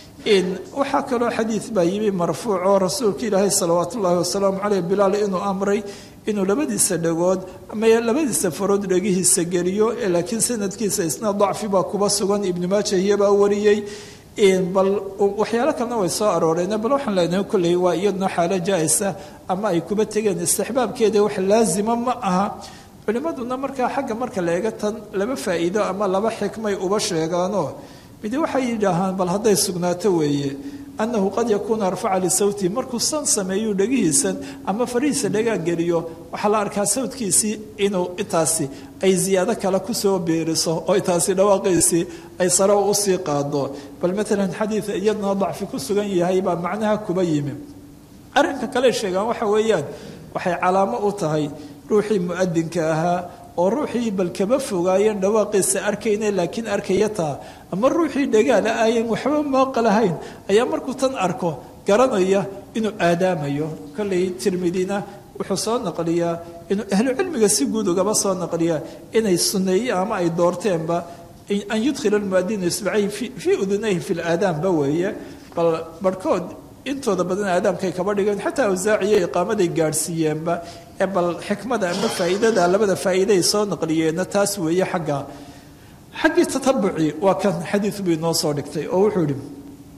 [SPEAKER 2] waxaa kaloo xadiid baa yimi marfuuc oo rasuulka ilaahay salawaatu ullaahi wasalaamu caleyh bilaal inuu amray inuu labadiisa dhagood ama labadiisa farood dhegihiisa geliyo laakiin sanadkiisa isna dacfi baa kuba sugan ibnu maaja iyabaa wariyey bal waxyaalo kalena way soo arooreen bal waxaan leenahay kolley waa iyaduna xaalo jaa-isa ama ay kuba tegeen istixbaabkeeda wax laazima ma aha culimmaduna markaa xagga marka la eega tan laba faa'iido ama laba xikmay uba sheegaanoo midi waxay yidhaahaan bal hadday sugnaato weeye annahu qad yakuunu arfaca lisawti markuu san sameeyuu dhegihiisan ama farihiisa dhagaa geliyo waxaa la arkaa sawdkiisii inuu intaasi ay ziyaado kale kusoo beeriso oo intaasi dhawaaqiisii ay sare usii qaado bal maalan xadiid iyaduna dacfi ku sugan yahay baa macnaha kuba yimi arrinka kale sheegaan waxa weeyaan waxay calaamo u tahay ruuxii mu'adinka ahaa oo ruuxii bal kaba fogaayeen dhawaaqiisa arkayna laakiin arkaya taa ama ruuxii dhagaala ayan waxba mooqalahayn ayaa markuu tan arko garanaya inuu aadaamayo kolley tirmidina wuxuu soo naqliyaa inuu ahlu cilmiga si guud ugaba soo naqliyaa inay sunneeye ama ay doorteenba an yudkhila almuadinu isbacayhi fii udunayhi fi laadaanba weeye bal barhkood intooda badan aadaamkay kaba dhigeen xataa awsaaciyo iqaamaday gaadhsiiyeenba ee bal xikmada ama faa'iidada labada faa'iiday soo naqliyeenna taas weeye xagga xaggii tatabuci waa kan xadiid buu inoo soo dhigtay oo wuxuu yihi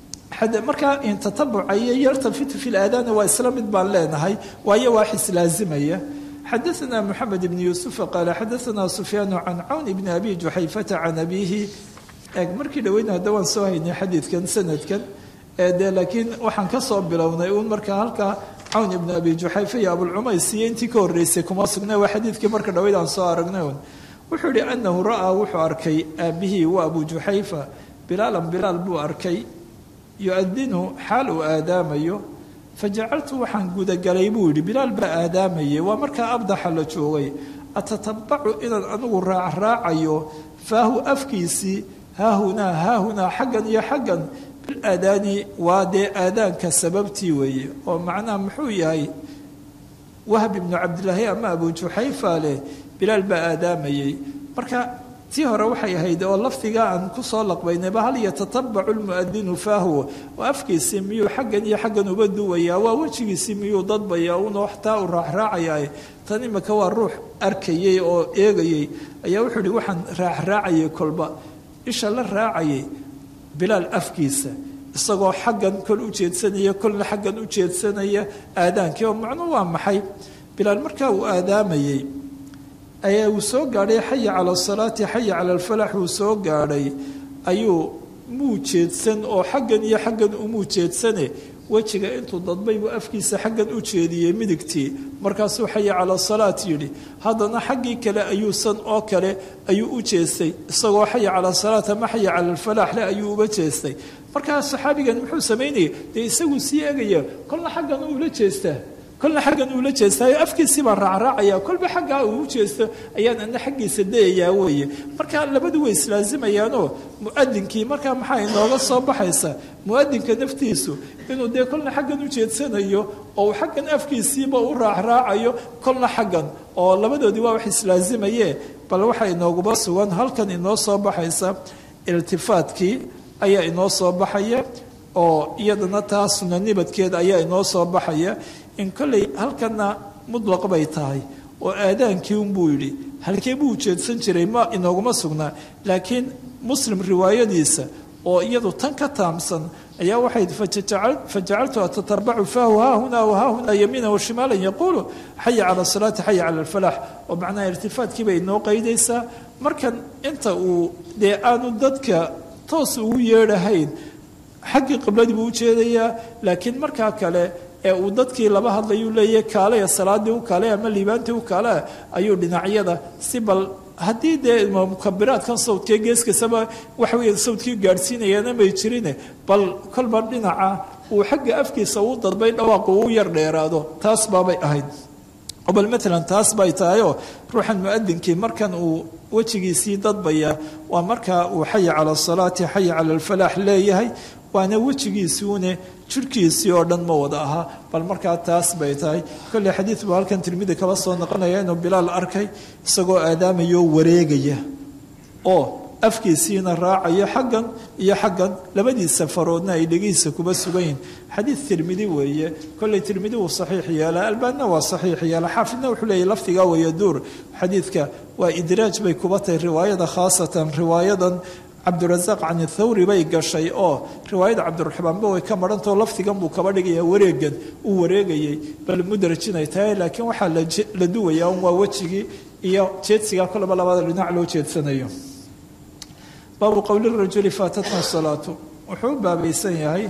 [SPEAKER 2] markaa in tatabuca iyo yartafitu fi laadaani waa isla mid baan leenahay waayo waa xis laazimaya xadaثna moxamed ibn yuusufa qaala xadaثna sufyaanu can cawn ibni abi juxayfata can abiihi eeg markii dhaweyna hadda waan soo haynay xadiidkan sanadkan de laakiin waxaan ka soo bilownay uun markaa halkaa cawn ibnu abi juxayfa iyo abulcumays iyo intii ka horreysay kuma sugna waa xadiidkii marka dhaweyd aan soo aragnay un wuxuu yihi anahu ra'aa wuxuu arkay aabihii waa abu juxayfa bilaalan bilaal buu arkay yu-adinu xaal uu aadaamayo fajacaltu waxaan gudagalay buu yidhi bilaal baa aadaamayay waa markaa abdaxa la joogay atatabacu inaan anigu raacraacayo faahu afkiisii haahunaa haahunaa xaggan iyo xaggan bilaadaani waa dee aadaanka sababtii weeye oo macnaha muxuu yahay wahb ibnu cabdilaahi ama abu juxayfa leh bilaal baa aadaamayay marka tii hore waxay ahayd oo lafdiga aan kusoo laqbaynayba hal yatatabacu lmuadinu faahu oo afkiisii miyuu xaggan iyo xaggan uba duwayaa waa wejigiisii miyuu dadbayaa una waxtaa u raacraacayaa tan imika waa ruux arkayey oo eegayey ayaa wuxuu ihi waxaan raacraacayay kolba isha la raacayay bilaal afkiisa isagoo xaggan kol u jeedsanaya kolna xaggan u jeedsanaya aadaankii oo macnuu waa maxay bilaal markaa uu aadaamayey ayaa uu soo gaadhay xaya cala asalaati xaya cala alfalax uu soo gaadhay ayuu muu jeedsan oo xaggan iyo xaggan umuu jeedsane wejiga intuu dadbay buu afkiisa xaggan u jeediyey midigtii markaasuu xaya cala asalaat yidhi haddana xaggii kale ayuu san oo kale ayuu u jeestay isagoo xaya cala asalaat ama xaya cala alfalaax le ayuu uba jeestay markaa saxaabigan muxuu samaynaya dee isaguu sii egaya kolna xaggan uula jeestaa kolna xaggan uula jeestaayo afkiisii baan raacraacaya kolba xaggaa uu u jeesto ayaan ana xaggiisa dayayaa weeye marka labadu way islaasimayaanoo muadinkii markaa maxaa inooga soo baxaysa muadinka naftiisu inuu dee kolna xaggan u jeedsanayo oo uu xaggan afkiisiiba u raacraacayo kolna xaggan oo labadoodii waa wax islaasimaye bal waxaa inooguba sugan halkan inoo soo baxaysa iltifaatkii ayaa inoo soo baxaya oo iyadana taa sunanibadkeeda ayaa inoo soo baxaya in kolley halkana mudlaq bay tahay oo aadaankii unbuu yidhi halkee buu ujeedsan jiray ma inooguma sugnaa laakiin muslim riwaayadiisa oo iyadu tan ka taamsan ayaa waxay fajacaltu atatabacu faahu haahunaa wahaahunaa yamiina washimaalan yaquulu xaya cala asalaati xaya cala alfalax oo macnaha irtifaadkii bay inoo qaydaysaa markan inta uu dee aanu dadka toos ugu yeedhahayn xaggii qibladii buu ujeedayaa laakiin markaa kale ee uu dadkii laba hadlayuu leeyahy kaalaya salaadii u kaale ama liibaantii u kaale ayuu dhinacyada si bal haddii dee mukabiraadkan sawdkee geeskasaba waxa weeye sawdkii gaadhsiinayaana may jirine bal kolba dhinaca uu xagga afkiisa uu dadbay dhawaaqu uu yar dheeraado taas baabay ahayd bal maalan taas bay tahayoo ruuxan muadinkii markan uu wejigiisii dadbaya waa markaa uu xaya cala asalaati xaya cala alfalaax leeyahay waana wejigiisuune jirhkiisii oo dhan ma wada ahaa bal markaa taas bay tahay kolley xadiid buu halkan tirmidi kaba soo noqonaya inuu bilaal arkay isagoo aadaamayo wareegaya oo afkiisiina raacayo xaggan iyo xaggan labadiisa faroodna ay dhegihiisa kuba sugan yihin xadiid tirmidi weeye kolley tirmidi wuu saxiix yeelaa albaanina waa saxiix yeela xaafidna wuxuu leeyahy lafdigaa wayaduur xadiidka waa idraaj bay kuba tahay riwaayada khaasatan riwaayadan cabdirasaaq can thawri bay gashay oo riwaayada cabdiraxmaanba way ka marhantao lafdigan buu kaba dhigaya wareegan uu wareegayay bal mudrajinay tahay laakiin waxaa la duwayaa un waa wejigii iyo jeedsigaa kolaba labada dhinac loo jeedsanayo baabu qowli rajuli faatatna salaatu wuxuu u baabaysan yahay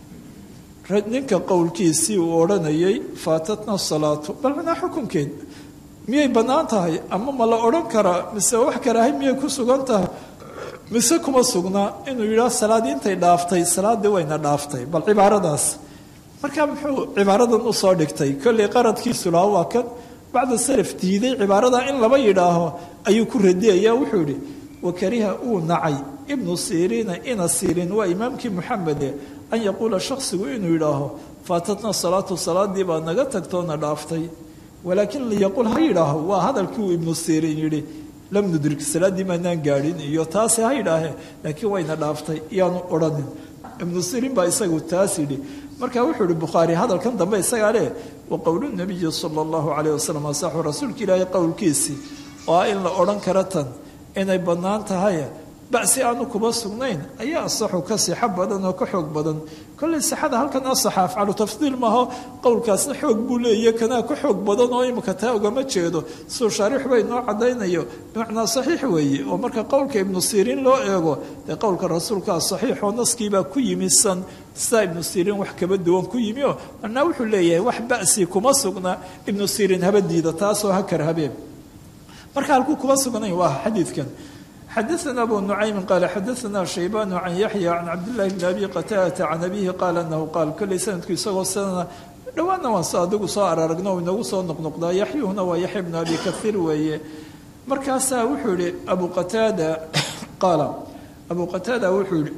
[SPEAKER 2] ninka qowlkiisii uu odhanayay faatatna salaatu bal manaa xukunkeed miyay bannaan tahay ama ma la odhan karaa mise wax karaahay miyay ku sugan tahay mise kuma sugnaa inuu yidhaah salaaddii intay dhaaftay salaaddii wayna dhaaftay bal cibaaradaas markaa muxuu cibaaradan usoo dhigtay kolley qaradkiisu lahaa waa kan bacda salaf diiday cibaarada in laba yidhaaho ayuu ku radiyaya wuxuu yidhi wakariha uu nacay ibnu siriina ina sirin waa imaamkii muxamede an yaquula shaksigu inuu yidhaaho faatatna salaatu salaadii baa naga tagtoona dhaaftay walaakin liyaquul ha yidhaaho waa hadalkii uu ibnu sirin yidhi lam nudrik salaaddii maanaan gaadhin iyo taasi ha yidhaahe laakiin wayna dhaaftay iyaanu odhanin ibnu sirin baa isagu taas yidhi marka wuxuu ihi bukhaari hadalkan dambe isagaa leh wa qowlu nabiyi sala allahu calayh wasalam asaxu rasuulka ilaahay qowlkiisii oo ah in la odhan karo tan inay bannaan tahay basi aanu kuba sugnayn ayaa asaxu ka sixo badan oo ka xoog badan kolley sixada halkan asaxa afcalu tafdiil maaho qowlkaasna xoog buu leeya kanaa ka xoog badan oo imika taa ugama jeedo suu shaariix bay noo caddaynayo bimacnaa saxiix weeye oo marka qowlka ibnu siriin loo eego dee qowlka rasuulkaa saxiixoo naskiibaa ku yimi san sidaa ibnu siriin wax kaba duwan ku yimi oo manaa wuxuu leeyahay wax ba'si kuma sugna ibnu siriin haba diida taasoo ha kar habeen marka halkuu kuma sugnayn waa xadiidkan xadaثna abu nucaymi qaala xadaثna shaybaan can yaxya can cabdillahi bni abi qataadata can abihi qaala anahu qaal kolley sanadku isagoo sanana dhowaanna waan s adigu soo araragno inagu soo noqnoqdaa yaxyuhuna waa yaxya bnu abi kaiir weeye markaasaa wuxuu yihi abu qataada qaala abu qataada wuxuu yihi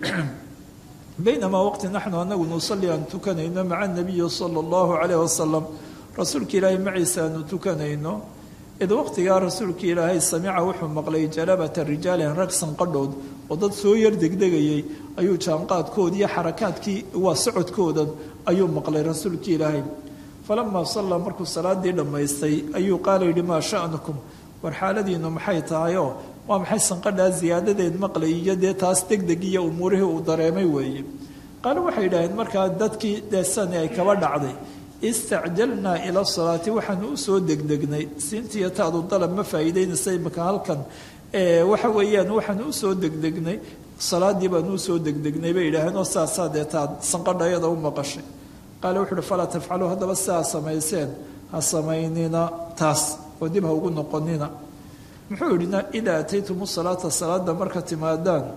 [SPEAKER 2] baynamaa waqti naxnu anagu nusalli aan tukanayno maca nabiyi sala اllahu calayh wasalam rasuulka ilaahay maciisa aanu tukanayno id waqtigaa rasuulka ilaahay samica wuxuu maqlay jalabata rijaalin rag sanqadhood oo dad soo yar degdegayay ayuu jaanqaadkoodi iyo xarakaadkii waa socodkoodan ayuu maqlay rasuulka ilaahay falamaa sallaa markuu salaadii dhammaystay ayuu qaala yidhi maa sha'nukum war xaaladiinu maxay tahayoo waa maxay sanqadhaa siyaadadeed maqlay iyo dee taas degdeg iyo umuurihii uu dareemay weeye qaale waxay yidhaaheen markaa dadkii deesani ay kaba dhacday istacjalnaa ila salaati waxaanu usoo degdegnay siintiiyo taadu dalab ma faa'iideynaysa imika halkan waxa weeyaan waxaanu usoo degdegnay salaadii baanu usoo degdegnay bay yidhaaheen oo saasaa dee taad sanqadha iyada u maqashay qaale wuxu uhi falaa tafcaluu haddaba sidaa samayseen ha samaynina taas oo dib ha ugu noqonina muxuu yidhina idaa ataytumu salaata salaada marka timaadaan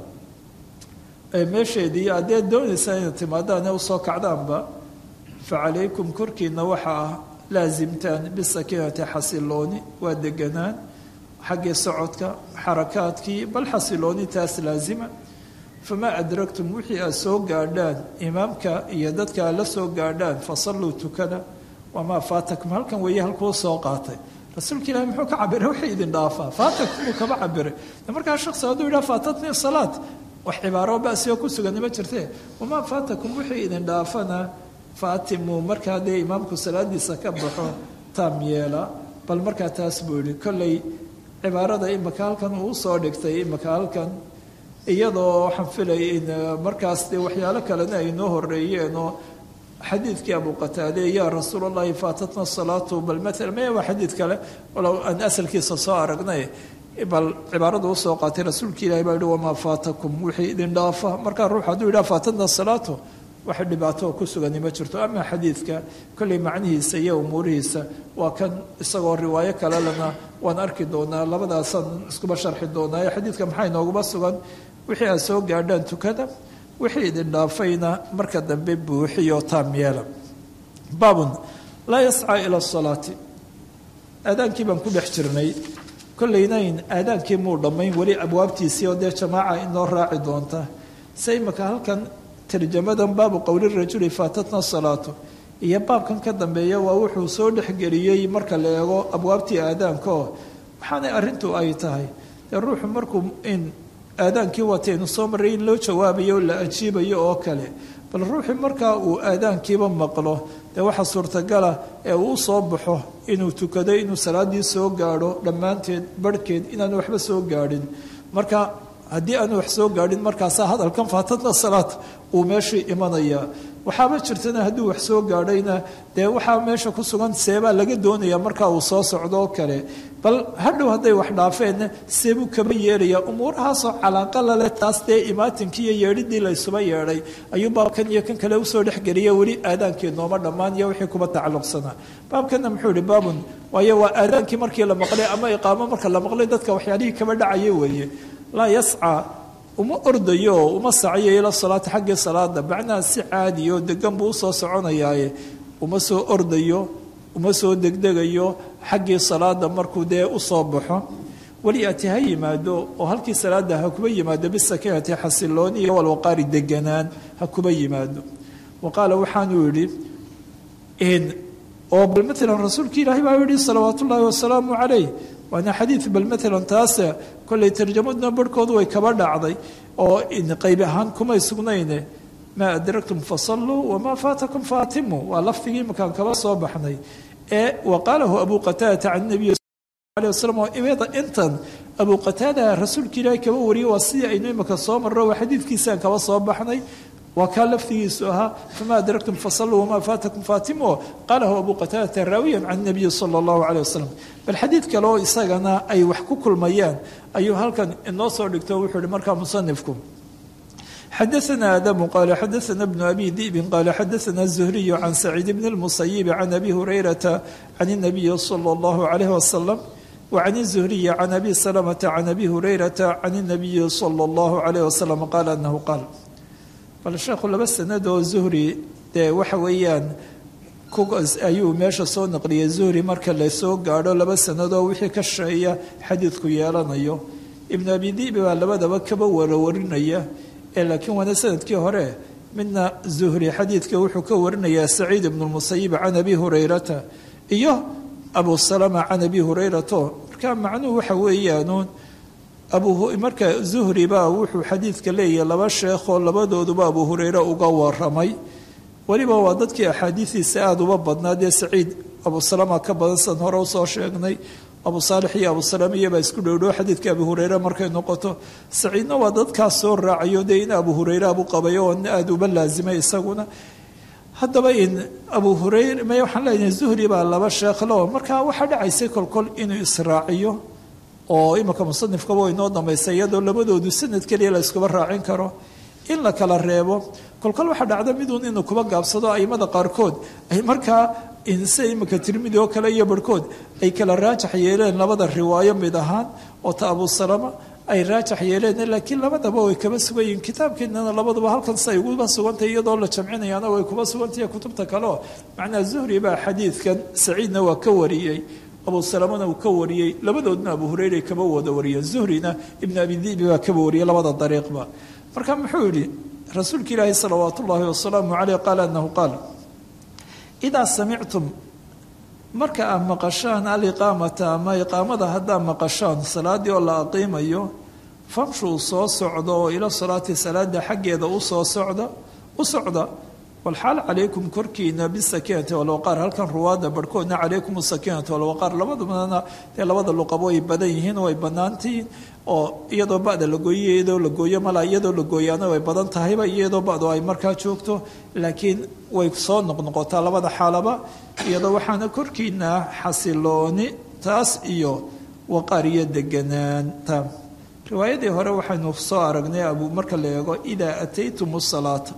[SPEAKER 2] meesheedii haddee doonaysaan inaad timaadaan ee usoo kacdaanba facalaykum korkiina waxaa ah laasimtaan bisakiinati xasilooni waa deganaan xaggii socodka xarakaadkii bal xasilooni taas laasima famaa adragtum wixii aad soo gaadhaan imaamka iyo dadka aad la soo gaadhaan fasalluu tukada wamaa faatakum halkan weeye halkuu soo qaatay rasuulka ilahi muxuu ka cabiray wixii idin dhaafaa faatakum buu kaba cabiray markaa shaksi hadduu yidhaha faatatni salaad wax cibaaro basioo ku sugani ma jirtee wamaa faatakum wixii idin dhaafana faatimuu markaa dee imaamku salaadiisa ka baxo taam yeela bal markaa taas buu yihi kolley cibaarada imika halkan uu usoo dhigtay imika halkan iyadoo waxaan filay in markaas dee waxyaalo kalena ay noo horeeyeen oo xadiidkii abu qataade yaa rasuul allahi faatatna salaatu bal maala maya waa xadiid kale walow aan asalkiisa soo aragnay bal cibaaradu usoo qaatay rasuulka ilahi baa yihi wamaa faatakum wixii idin dhaafa markaa ruux hadduu yidhaha faatatna salaatu wax dhibaato ku sugani ma jirto ama xadiidka kolley macnihiisa iyo umuurihiisa waa kan isagoo riwaayo kale lena waan arki doonaa labadaasaan iskuba sharxi doonaa ee xadiidka maxaa inooguma sugan wixii aad soo gaadhaan tukada wixii idin dhaafayna marka dambe buuxiyo taam yeela baabun laa yascaa ila asalaati aadaankii baan ku dhex jirnay kollaynayn aadaankii muu dhammayn weli abwaabtiisii oo dee jamaaca inoo raaci doonta se imaka halkan tarjamadan baabu qowli rajuli faatatna salaatu iyo baabkan ka dambeeya waa wuxuu soo dhexgeliyey marka la eego abwaabtii aadaanka oo waxaanay arrintu ay tahay dee ruuxu markuu in aadaankii wataynu soo marray in loo jawaabayo o la ajiibayo oo kale bal ruuxii markaa uu aadaankiiba maqlo dee waxaa suurtagala ee uu soo baxo inuu tukado inuu salaadii soo gaadho dhammaanteed barhkeed inaanu waxba soo gaadhin marka haddii aanu wax soo gaadhin markaasaa hadalkan faatadna salaad uu meeshii imanayaa waxaaba jirtana hadduu wax soo gaadhayna dee waxaa meesha ku sugan seebaa laga doonaya markaa uu soo socdo oo kale bal hadhow hadday wax dhaafeenna seebuu kaba yeelaya umuurahaasoo calaaqa laleh taas dee imaatinkii iyo yeedhidii la ysuba yeedhay ayuu baabkan iyo kan kale usoo dhexgeliya weli aadaankii nooma dhammaan iyo wixii kuba tacalluqsanaa baabkanna muxuu ihi baabun waayo waa aadaankii markii la maqlay ama iqaamo marka la maqlay dadka waxyaalihii kaba dhacaya weeye laa yascaa uma ordayo oo uma saciyo ila salaati xaggii salaada macnaha si caadiyo degan buu usoo soconayaaye uma soo ordayo uma soo degdegayo xaggii salaada markuu dee usoo baxo weliati ha yimaado oo halkii salaada ha kuba yimaado bisakiinati xasilooni iyo walwaqaari deganaan ha kuba yimaado wa qaala waxaanuu yidhi oo bal maalan rasuulki ilaahay baa yihi salawaat ullaahi wasalaamu calayh waana xadiid bal maalan taase kollay tarjamaduna barhkoodu way kaba dhacday oo qayb ahaan kumay sugnayne maa adraktum fasalluu wamaa faatakum faatimu waa lafdigii imakaan kaba soo baxnay ee wa qaalahu abu qataadata can nabiy alيه wasalam oo imada intan abu qataada rasuulka ilaahay kaba wariyay waa sidii aynu imaka soo marro waa xadiidkiisaan kaba soo baxnay waa kaa laftigiisu ahaa fama adraktum fasaluu wamaa faatakum faatimo qaalahu abu qataadata raawiyan can nabiyi sala allahu caleyh wasalam bal xadiid kale oo isagana ay wax ku kulmayaan ayuu halkan inoo soo dhigto wuxuu ihi markaa musanifku xadaثna adamu qala xadaثna bnu abi di'bin qala xadaثna الzuhriyu can saciid bn اlmusayibi can abi hurayrata can الnabiyi salى اllahu عalayh wasalam وعن الزهري عن أبي سلمة عن أبي هريرة عن النبي صلى الله عليه وسلم قال أنه قال bal sheekhu laba sanadoo zuhri dee waxa weeyaan ayuu meesha soo naqliyay zuhri marka lasoo gaadho laba sanadoo wixii ka sheeya xadiidku yeelanayo ibnu abi dibi baa labadaba kaba warawarinaya ee laakiin waana sanadkii hore midna zuhri xadiidka wuxuu ka warinayaa saciid ibnu lmusayib can abi hurayrata iyo abu salama can abi hurayrato marka macnuhu waxa weeyaanuun marka zuhri baa wuxuu xadiidka leeyahay laba sheekhoo labadooduba abu hureyre uga waramay weliba waa dadkii axaadiidiisa aada uba badnaa dee saciid abu salama ka badan san hore usoo sheegnay abu saalix iyo abu salama iyobaa isku dhowdhow xadiidka abu hureyre markay noqoto saciidna waa dadkaas soo raacayo dee in abu hureyre abu qabayo oo aada uba laazimay isaguna haddaba in abu hureyre m waxaan leenahay zuhri baa laba sheekhloo markaa waxaa dhacaysay kolkol inuu israaciyo oo imika musanifkaba way noo dambaysay iyadoo labadoodu sanad keliya la iskuba raacin karo in la kala reebo kolkol waxaa dhacda miduun inuu kuba gaabsado aimada qaarkood ay markaa inse imika tirmidi oo kale iyo barhkood ay kala raajax yeeleen labada riwaayo mid ahaan oo ta abu salama ay raajax yeeleen laakiin labadaba way kaba sugan yihiin kitaabkeenana labaduba halkan si ay uguba sugantay iyadoo la jamcinayaana way kuba sugantay kutubta kaleo macnaa zuhri baa xadiidkan saciidna waa ka wariyey abu salamana uu ka wariyey labadoodna abu hureyre kaba wada wariyeen zuhrina ibn abi dibi baa kaba wariyey labada dariiqba marka muxuu yihi rasuulka ilaahi salawaat ullaahi wasalaamu caleyh qaala anahu qaal idaa samictum marka aad maqashaan aliqaamata ama iqaamada haddaad maqashaan salaadii oo la aqiimayo famshuu soo socda oo ila salaati salaada xaggeeda usoo socda u socda walxaal calaykum korkiina bisakiinati walwaqaar halkan ruwaada barhkoodna calaykum sakiinati walwaqaar labadubana dee labada luqabo way badan yihiin way banaantihiin oo iyadoo bada la gooyo iyadoo la gooyo mala iyadoo la gooyaana way badan tahayba iyadoo badu ay markaa joogto laakiin way soo noqnoqotaa labada xaalaba iyadoo waxaana korkiina xasilooni taas iyo waqaar iyo deganaanta riwaayadii hore waxaynu soo aragnay abu marka la eego idaa ataytum salaata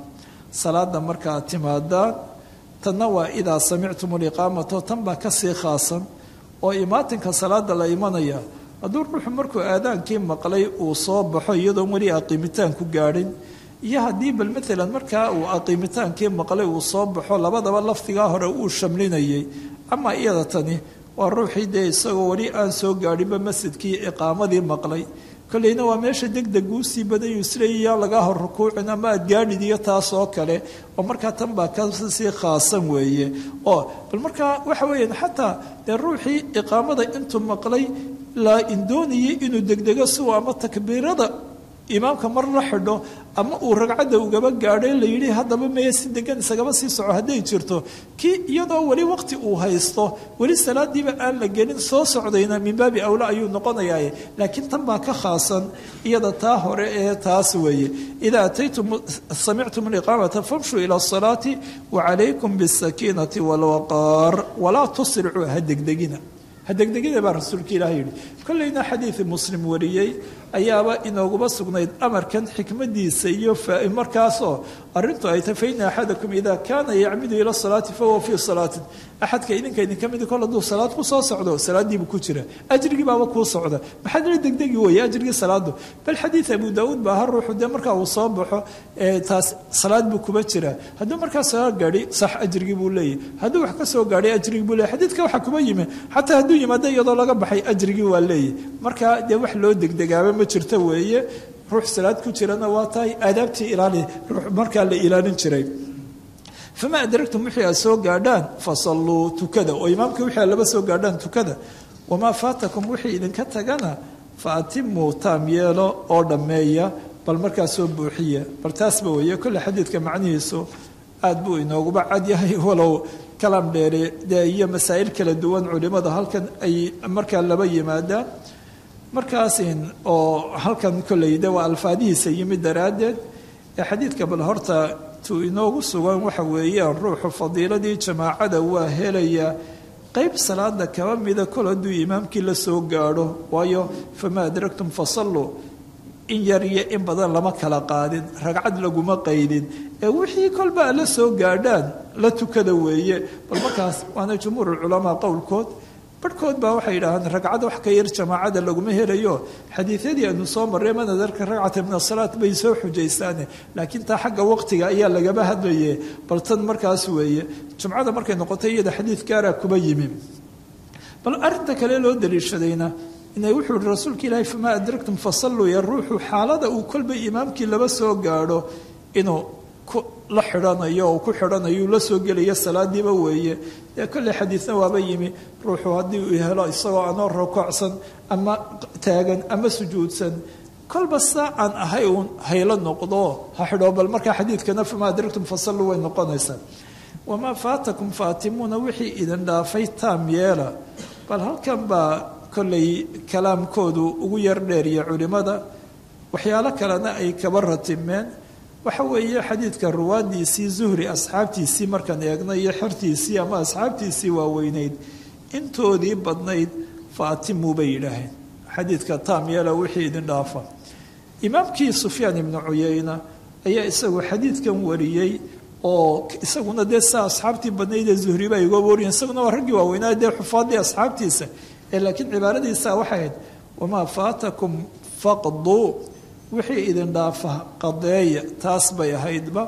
[SPEAKER 2] salaada markaa timaadaan tanna waa idaa samictum liqaamato tan baa kasii khaasan oo imaatinka salaada la imanaya hadduu ruuxu markuu aadaankii maqlay uu soo baxo iyadoon weli aqiimitaan ku gaadhin iyo haddii bal maalan markaa uu aqiimitaankii maqlay uu soo baxo labadaba lafdigaa hore uu shamlinayay ama iyada tani waa ruuxii dee isagoo weli aan soo gaadhinba masjidkii iqaamadii maqlay kolleyna waa meesha degdeg uu sii badayu isleeyayaa lagaa hor rukuucin ama aad gaadhid iyo taas oo kale oo markaa tan baa kasii khaasan weeye oo bal markaa waxa weeyaan xataa dee ruuxii iqaamada intuu maqlay la indoonayay inuu degdego siuu ama takbiirada imaamka mar la xidho ama uu ragcadda ugaba gaadhay la yidhi haddaba meye si degan isagaba sii soco hadday jirto kii iyadoo weli waqti uu haysto weli salaadiiba aan la gelin soo socdayna min baabi awla ayuu noqonayaa laakiin tan baa ka khaasan iyada taa hore ee taas weeye idaa ataytum samictum liqaamata famshuu ila asalaati wacalaykum bisakiinati walwaqaar walaa tusricuu ha degdegina hadegdegida baa rasuulka ilaah yidhi kollayna xadiidi muslim wariyey ayaaba inooguma sugnayd amarkan xikmadiisa iyo markaasoo arintu ay tahy faina axadakum ida kaana yacmidu ila salaati fahuwa fii salaatin axadka idinka idinka midi kol hadduu salaad ku soo socdo salaadiibu ku jira ajrigii baaba kuu socda maxaad la degdegi weeye ajrigii salaadu bal xadiid abu daauud baa ha ruuxu dee markaa uu soo baxo taas salaad buu kuba jira hadduu markaa soo gaadhi sax ajrigii buu leeyahy hadduu wax ka soo gaadhay ajrigii buu leeyahy xadiidka waxa kuba yimi xataa hadduu yimaado iyadoo laga baxay ajrigii waa leeyahy markaa dee wax loo degdegaaba ma jirto weeye ruux salaad ku jirana waa tahay aadaabtii ilaali ruux markaa la ilaalin jiray fama adragtum wixii aad soo gaadhaan fasalluu tukada oo imaamka wixii aad laba soo gaadhaan tukada wamaa faatakum wixii idinka tagana fa atimuu taam yeelo oo dhammeeya bal markaa soo buuxiya bal taasba weeye kolle xadiidka macnihiisu aad buu inooguba cad yahay walow kalaam dheere dee iyo masaa'il kala duwan culimada halkan ay markaa laba yimaadaan markaasin oo halkan kolley de waa alfaadihiisa yimid daraaddeed ee xadiidka bal horta tuu inoogu sugan waxa weeyaan ruuxu fadiiladii jamaacada waa helaya qeyb salaada kaba mida kol hadduu imaamkii la soo gaadho waayo famaa adragtum fasalluu in yar iyo in badan lama kala qaadin ragcad laguma qaydin ee wixii kolba a la soo gaadhaan la tukada weeye bal markaas waana jumhuurulculamaa qowlkood barhkood baa waxay yidhaahaan ragcad wax ka yar jamaacada laguma helayo xadiidyadii aanu soo marray manadarka ragcata min asalaat bay soo xujaysaane laakiin taa xagga waqtiga ayaa lagaba hadlaye bal tan markaas weeye jumcada markay noqotay iyada xadiid gaara kuba yimi bal arinta kale loo daliishadayna inay wuxuu ihi rasuulka ilaahay famaa adragtum fasalluu ya ruuxu xaalada uu kolba imaamkii laba soo gaadho inuu la xidhanayo oo ku xidhanayo la soo gelaya salaadiiba weeye dee kolley xadiidna waaba yimi ruuxu haddii uu helo isagoo anoo rokocsan ama taagan ama sujuudsan kolba saa aan ahay uun haylo noqdo ha xidho bal markaa xadiidkana famaa adragtum fasalluu way noqonaysaa wamaa faatakum faatimuuna wixii idin dhaafay taam yeela bal halkan baa kolley kalaamkoodu ugu yar dheeriya culimmada waxyaalo kalena ay kaba ratimeen waxa weeye xadiidka ruwaadiisii zuhri asxaabtiisii markaan eegna iyo xertiisii ama asxaabtiisii waaweyneyd intoodii badnayd faatimu bay yidhaaheen xadiidka taam yeela wixii idin dhaafa imaamkii sufyaan ibnu cuyeyna ayaa isagu xadiidkan wariyey oo isaguna dee saa asxaabtii badnaydee zuhriba ay uga wariyen isaguna waa raggii waaweynaa dee xufaadii asxaabtiisa ee laakiin cibaaradiisa waxay ahayd wamaa faatakum faqduu wixii idin dhaafa qadeeya taas bay ahaydba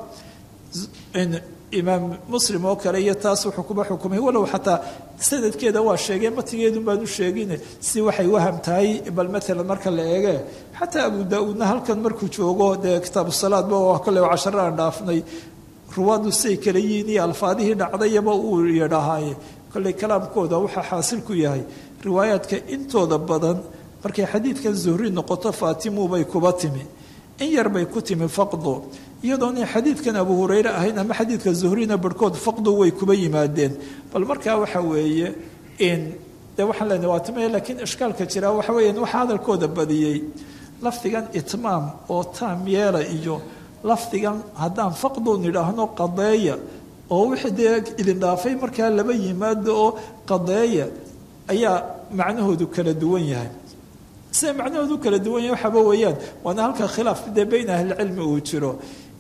[SPEAKER 2] imaam muslim oo kale iyo taas wuxuu kuba xukumay walow xataa sanadkeeda waa sheegay matigeedun baan u sheegin si waxay waham tahay bal maalan marka la eege xataa abu daa-uudna halkan markuu joogo dee kitaabu salaadba oo kole casharo aan dhaafnay ruwaadu say kala yihiin iyo alfaadihii dhacdayaba uu yidhahaaye kolley kalaamkooda waxaa xaasil ku yahay riwaayaadka intooda badan markay xadiidkan zuhri noqoto faatimu bay kuba timi in yar bay ku timi faqdu iyadoona xadiidkan abu hureyre ahayn ama xadiidka zuhrina barhkood faqdu way kuba yimaadeen bal markaa waxa weeye in dee waxaan leenahay waa timaya laakiin ishkaalka jira waxa weeyaan waxa hadalkooda badiyey lafdigan itmaam oo taam yeela iyo lafdigan haddaan faqdu nidhaahno qadeeya oo wixii dee idin dhaafay markaa laba yimaado oo qadeeya ayaa macnahoodu kala duwan yahay sida macnahoodu kala duwan yahay waxaaba weeyaan waana halka khilaaf dee beyn ahlicilmi uu jiro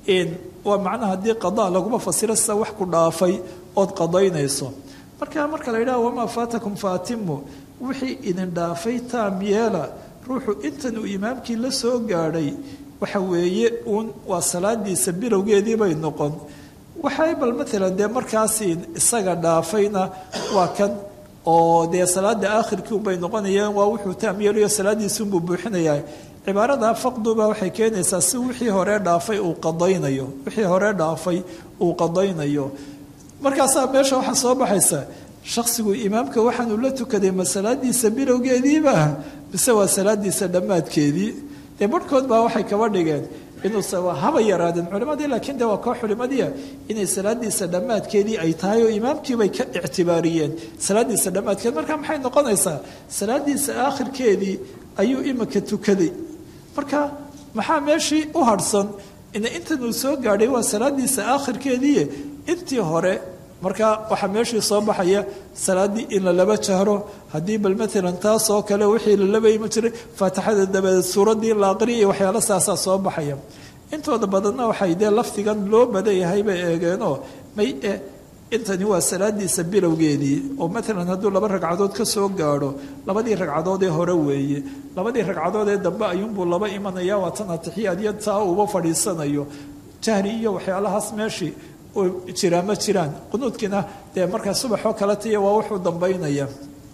[SPEAKER 2] waa macnaha haddii qadaa laguma fasiro sida wax ku dhaafay ood qadaynayso marka marka la yidhaha wamaa faatakum faatimu wixii idin dhaafay taam yeela ruuxu intan uu imaamkii la soo gaadhay waxa weeye uun waa salaadiisa bilowgeedii bay noqon waxay bal maalan dee markaasi isaga dhaafayna waa kan oo dee salaada aakhirkii unbay noqonayaan waa wuxuu taam yeelayo salaadiisi unbuu buuxinayaa cibaarada faqduba waxay keenaysaa si wixii hore dhaafay uu qadaynayo wixii hore dhaafay uu qadaynayo markaasaa meesha waxaa soo baxaysa shaksigu imaamka waxaanuu la tukaday ma salaadiisa bilowgeediiba mise waa salaadiisa dhammaadkeedii dee barhkood baa waxay kaba dhigeen inuuse haba yaraadeen culimadii laakiin de waa koo culimadii inay salaadiisa dhammaadkeedii ay tahay oo imaamkiibay ka ictibaariyeen salaadiisa dhammaadkeed marka maxay noqonaysaa salaadiisa aakhirkeedii ayuu imika tukaday marka maxaa meeshii u harhsan in intan uu soo gaadhay waa salaadiisa aakhirkeedii intii hore marka waxaa meeshii soo baxaya salaaddii in la laba jahro haddii bal maalan taas oo kale wixii la laba ima jiray faatixada dabadeed suuraddii la aqriya iyo waxyaalo saasaa soo baxaya intooda badanna waxay dee lafdigan loo badanyahay bay eegeenoo may e intani waa salaadiisa bilowgeedii oo maalan hadduu laba ragcadood ka soo gaadho labadii ragcadood ee hore weeye labadii ragcadood ee dambe ayuunbuu laba imanaya waa tan atixiyaad iyo taa uuba fadhiisanayo jahri iyo waxyaalahaas meeshii jiraa ma jiraan qunuudkiina dee markaa subaxoo kale tiya waa wuxuu dambaynaya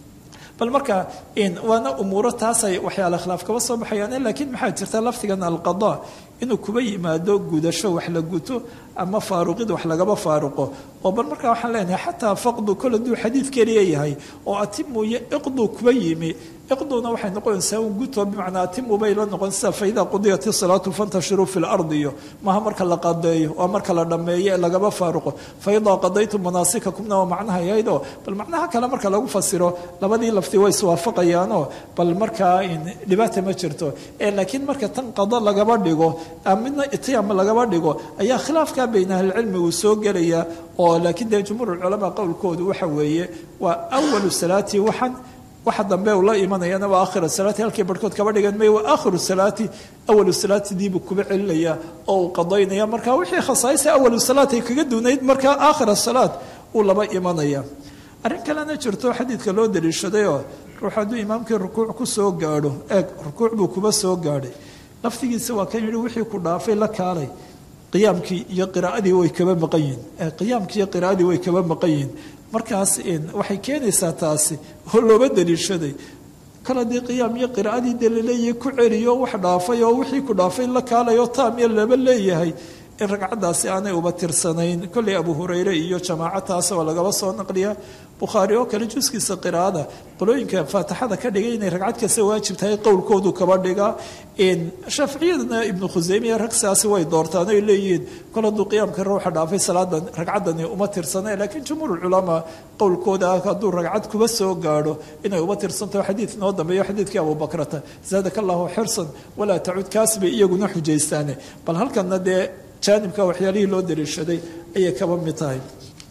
[SPEAKER 2] bal marka waana umuuro taasay waxyaala khilaaf kaba soo baxayaan laakiin maxaa jirta lafdigan alqada inuu kuba yimaado gudasho wax la guto ama faaruqid wax lagaba faaruqo oo bal markaa waxaan leenahay xataa faqdu kol hadduu xadiid keliya yahay oo atimu iyo iqdu kuba yimi iqduna waxay noqonaysaa un guto bimacnaa atimu bay la noqon sida faida qudiyat salaatu fantashiruu fi lardi iyo maaha marka la qadeeyo waa marka la dhammeeyo ee lagaba faaruqo faidaa qadaytum manaasikakumna waa macnaha yahaydoo bal macnaha kale marka lagu fasiro labadii lafti way iswaafaqayaanoo bal markaa dhibaata ma jirto laakiin marka tan qado lagaba dhigo midna itiyam lagaba dhigo ayaa khilaafka bayna ahlicilmi uu soo gelaya oo laakiin dee jumhuur culamaa qowlkoodu waxa weeye waa awalu salaati waxan waxa dambe uu la imanayana waa akhira salaati halkii barhkood kaba dhigan may waa aakhiru salaati awalu salaati diibuu kuba celinaya oo uu qadaynaya marka wixii khasaaisa awalu salaat ay kaga duunayd markaa aakhira salaat uu laba imanaya arrin kalena jirto xadiidka loo daliishadayoo ruux hadduu imaamkii rukuuc ku soo gaadho eeg rukuuc buu kuba soo gaadhay laftigiisa waa kan yidhi wixii ku dhaafay la kaalay qiyaamkii iyo qiraa'adii way kaba maqan yihin qiyaamkii iyo qiraa'adii way kaba maqan yihin markaas waxay keenaysaa taasi oo looga daliishaday kal haddii qiyaam iyo qiraa'adii dee laleeyahay ku celiyo wax dhaafay oo wixii ku dhaafay la kaalay oo taam iyo laba leeyahay in ragcaddaasi aanay uba tirsanayn kolley abu hurayre iyo jamaaco taas oo lagaba soo naqliya bukhaari oo kale juskiisa qiraa'ada qolooyinka faatixada ka dhigay inay ragcad kasta waajib tahay qowlkoodu kaba dhigaa shaaficiyadana ibnu khuseymiya rag sidaasi way doortaan oy leeyihiin kol hadduu qiyaamka ruuxa dhaafay salaadan ragcaddani uma tirsana laakiin jumhuur culamaa qowlkooda ah hadduu ragcad kuba soo gaadho inay uma tirsantaho xadiid noo dambeeyo xadiidkii abubakrata zaadaka allahu xirsan walaa tacud kaas bay iyaguna xujaystaane bal halkanna dee jaanibka waxyaalihii loo daliishaday ayay kaba mid tahay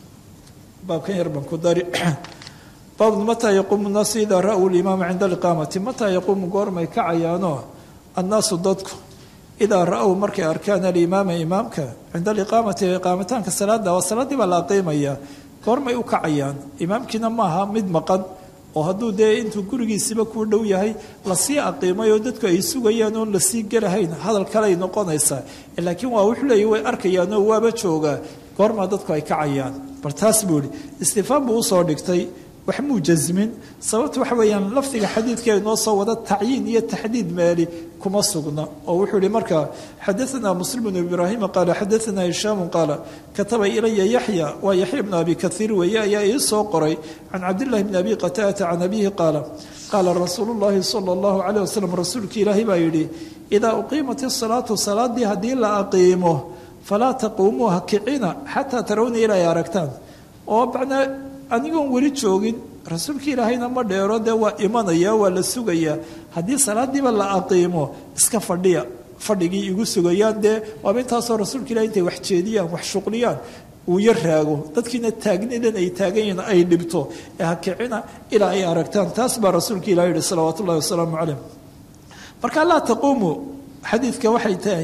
[SPEAKER 2] baabkan yar baan ku dari baabun mataa yaquumu nnaasu idaa ra-uu limaama cinda aliqaamati mataa yaquumu goormay kacayaanoo annaasu dadku idaa ra-ow markay arkaan alimaama imaamka cinda aliqaamati iqaamitaanka salaada waa salaaddii baa la aqiimaya goormay u kacayaan imaamkiina maaha mid maqan oo hadduu dee intuu gurigiisiba kuu dhow yahay lasii aqiimay oo dadku ay sugayaan oon lasii gelahayn hadal kaley noqonaysaa laakiin waa wuxuu leeya way arkayaanoo waaba joogaa goormaa dadku ay kacayaan bal taas buu ihi istifaam buu usoo dhigtay wax muu jasmin sababta waxa weeyaan lafdiga xadiidka inoo soo wada tacyiin iyo taxdiid meeli kuma sugna oo wuxuu ihi marka xadaanaa muslim bnu ibraahima qaala xadaanaa hishaamu qaala kataba ilaya yaxya waa yaxya bnu abi kaiir weeye ayaa ii soo qoray can cabdillahi bni abi qataata can abihi qaala qaala rasuulu llahi sala allahu caleyh wasalam rasuulkii ilaahay baa yidhi idaa uqiimat isalaatu salaadii haddii la aqiimo falaa taquumuu ha kicina xataa tarawna ilaa ay aragtaan oo macnaa anigoon weli joogin rasuulka ilaahayna ma dheero dee waa imanaya waa la sugayaa haddii salaadiiba la aqiimo iska fadhiya fadhigii igu sugayaan dee waaba intaasoo rasuulka ilahay intay wax jeediyaan wax shuqliyaan uu yar raago dadkiina taagnidan ay taagan yihiin ay dhibto ee ha kicina ilaa ay aragtaan taas baa rasuulka ilahi yihi salawaatu ullahi wasalaamu caleyh marka laa taquumu xadiidka waxay tahay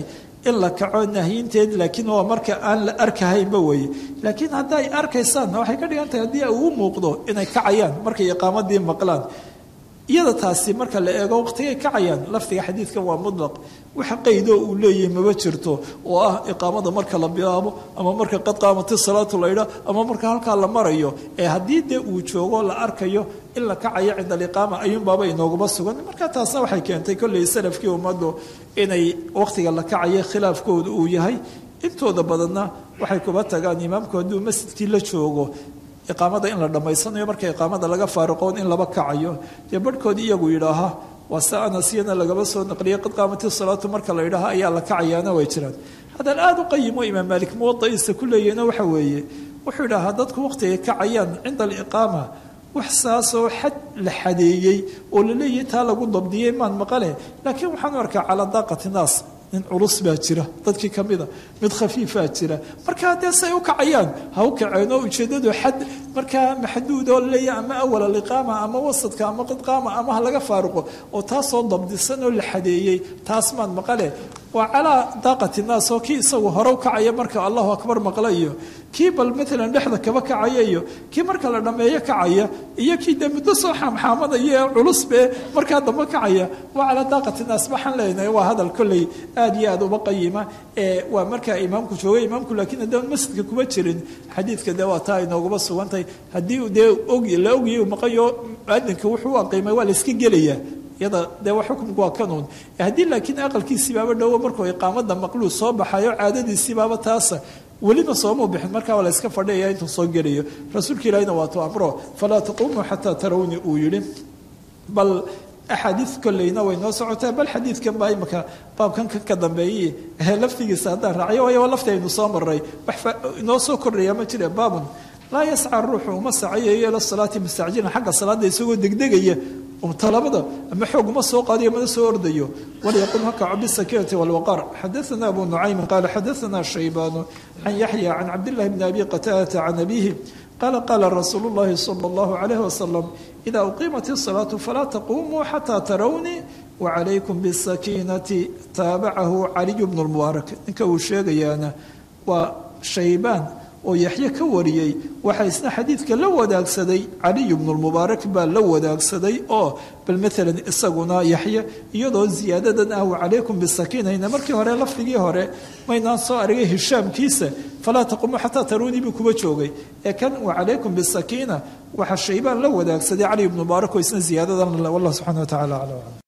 [SPEAKER 2] in la kaco nahyinteed laakiin waa marka aan la arkahaynba weeye laakiin hadday arkaysaan waxay ka dhigan tahay haddii uu muuqdo inay kacayaan markay iqaamadii maqlaan iyada taasi marka la eego waqtigay kacayaan lafdiga xadiidkan waa mudlaq waxa qaydoo uu leeyahay maba jirto oo ah iqaamada marka la bilaabo ama marka qad qaamati salaatu laydha ama marka halkaa la marayo ee haddii dee uu joogo la arkayo in la kacayo cinda aliqaama ayuunbaaba inooguma sugan marka taasna waxay keentay kolley salafkii ummaddu inay waqtiga la kacayo khilaafkooda uu yahay intooda badanna waxay kuba tagaan imaamku hadduu masjidkii la joogo iqaamada in la dhammaysanayo marka iqaamada laga faariqoon in laba kacayo dee barhkood iyagu yidhaaha waa se anasiyana lagaba soo naqliyay qad qaamati salaatu marka la yidhaaha ayaa la kacayaana way jiraan haddaan aada u qayimo imaam maalik muwadaiisa ku leeyahna waxa weeye wuxuu yidhaahaa dadku waqtigay kacayaan cinda aliqaama wax saasoo xad la xadeeyey oo la leeyahay taa lagu dabdiyey maan maqale laakiin waxaan u arkaa calaa daaqati naas nin culus baa jira dadkii ka mida mid khafiifaa jira marka haddee say u kacayaan ha u kaceen oo ujeeddadu xad markaa maxduud oo laleeyahay ama awal aliqaama ama wasadka ama qidqaama ama ha laga faaruqo oo taasoo dabdisan oo la xadeeyey taas maan maqale waa calaa daaqati naas oo kii isagu hore u kacaya marka allahu akbar maqla iyo kii bal maalan dhexda kaba kacaya iyo kii marka la dhammeeyo kacaya iyo kii dee muddo soo xaamxaamadaya ee culusbe markaa dambe kacaya waa calaa daaqati naas waxaan leenahay waa hadal kolley aad iyo aad uba qayima ee waa markaa imaamku joogay imaamku laakiin haddaan masjidka kuma jirin xadiidka dee waa taa inooguma sugantahay haddii dee og la ogyahay uu maqayo muadinka wuxuu u aqiimay waa la iska gelayaa iyada dee wa xukumku waa kanuun haddii laakiin aqalkiisiibaaba dhowo markuu iqaamada maqluu soo baxayo caadadiisiibaaba taasa welina soomau bixin markaa waa la iska fadhiyaya intuu soo gelayo rasuulka ilaahina waa tu amro falaa taquumuu xataa tarawni uu yidhi bal axaadiid kolleyna way noo socotaa bal xadiidkan baa imaka baabkan kan ka dambeeyey laftigiisa haddaan raaciyo waayo waa lafti aynu soo maray wax inoo soo kordhaya ma jire baabun laa yasca ruuxu uma sacayayo ila salaati mustacjilan xagga salaada isagoo degdegaya talabada ama xoog uma soo qaadiyo mana soo ordayo walyaqum hakaco bisakiinati walwaqaar xadaana abu nucaymin qaala xadaana shaybaanu can yaxya can cabdillahi bni abi qataadata can abihi qaala qaala rasuulu llahi sala allahu calayh wasalam idaa uqiimat isalaatu falaa taqumuu xataa tarawnii wacalaykum bisakiinati taabacahu caliyu bnu lmubaarak ninka uu sheegayaana waa shaybaan oo yaxye ka wariyey waxaa isna xadiidka la wadaagsaday caliyu bnu lmubaarak baa la wadaagsaday oo bal maalan isaguna yaxye iyadoo ziyaadadan ah wacalaykum bisakiinayna markii hore lafdigii hore maynaan soo aragay hishaamkiisa falaa taqumu xataa taruunii buu kuba joogay ee kan wacalaykum bisakiina waxaa shaybaan la wadaagsaday caliyu bnu mubaarak oo isna ziyaadadan wallah subxana wa tacala aclam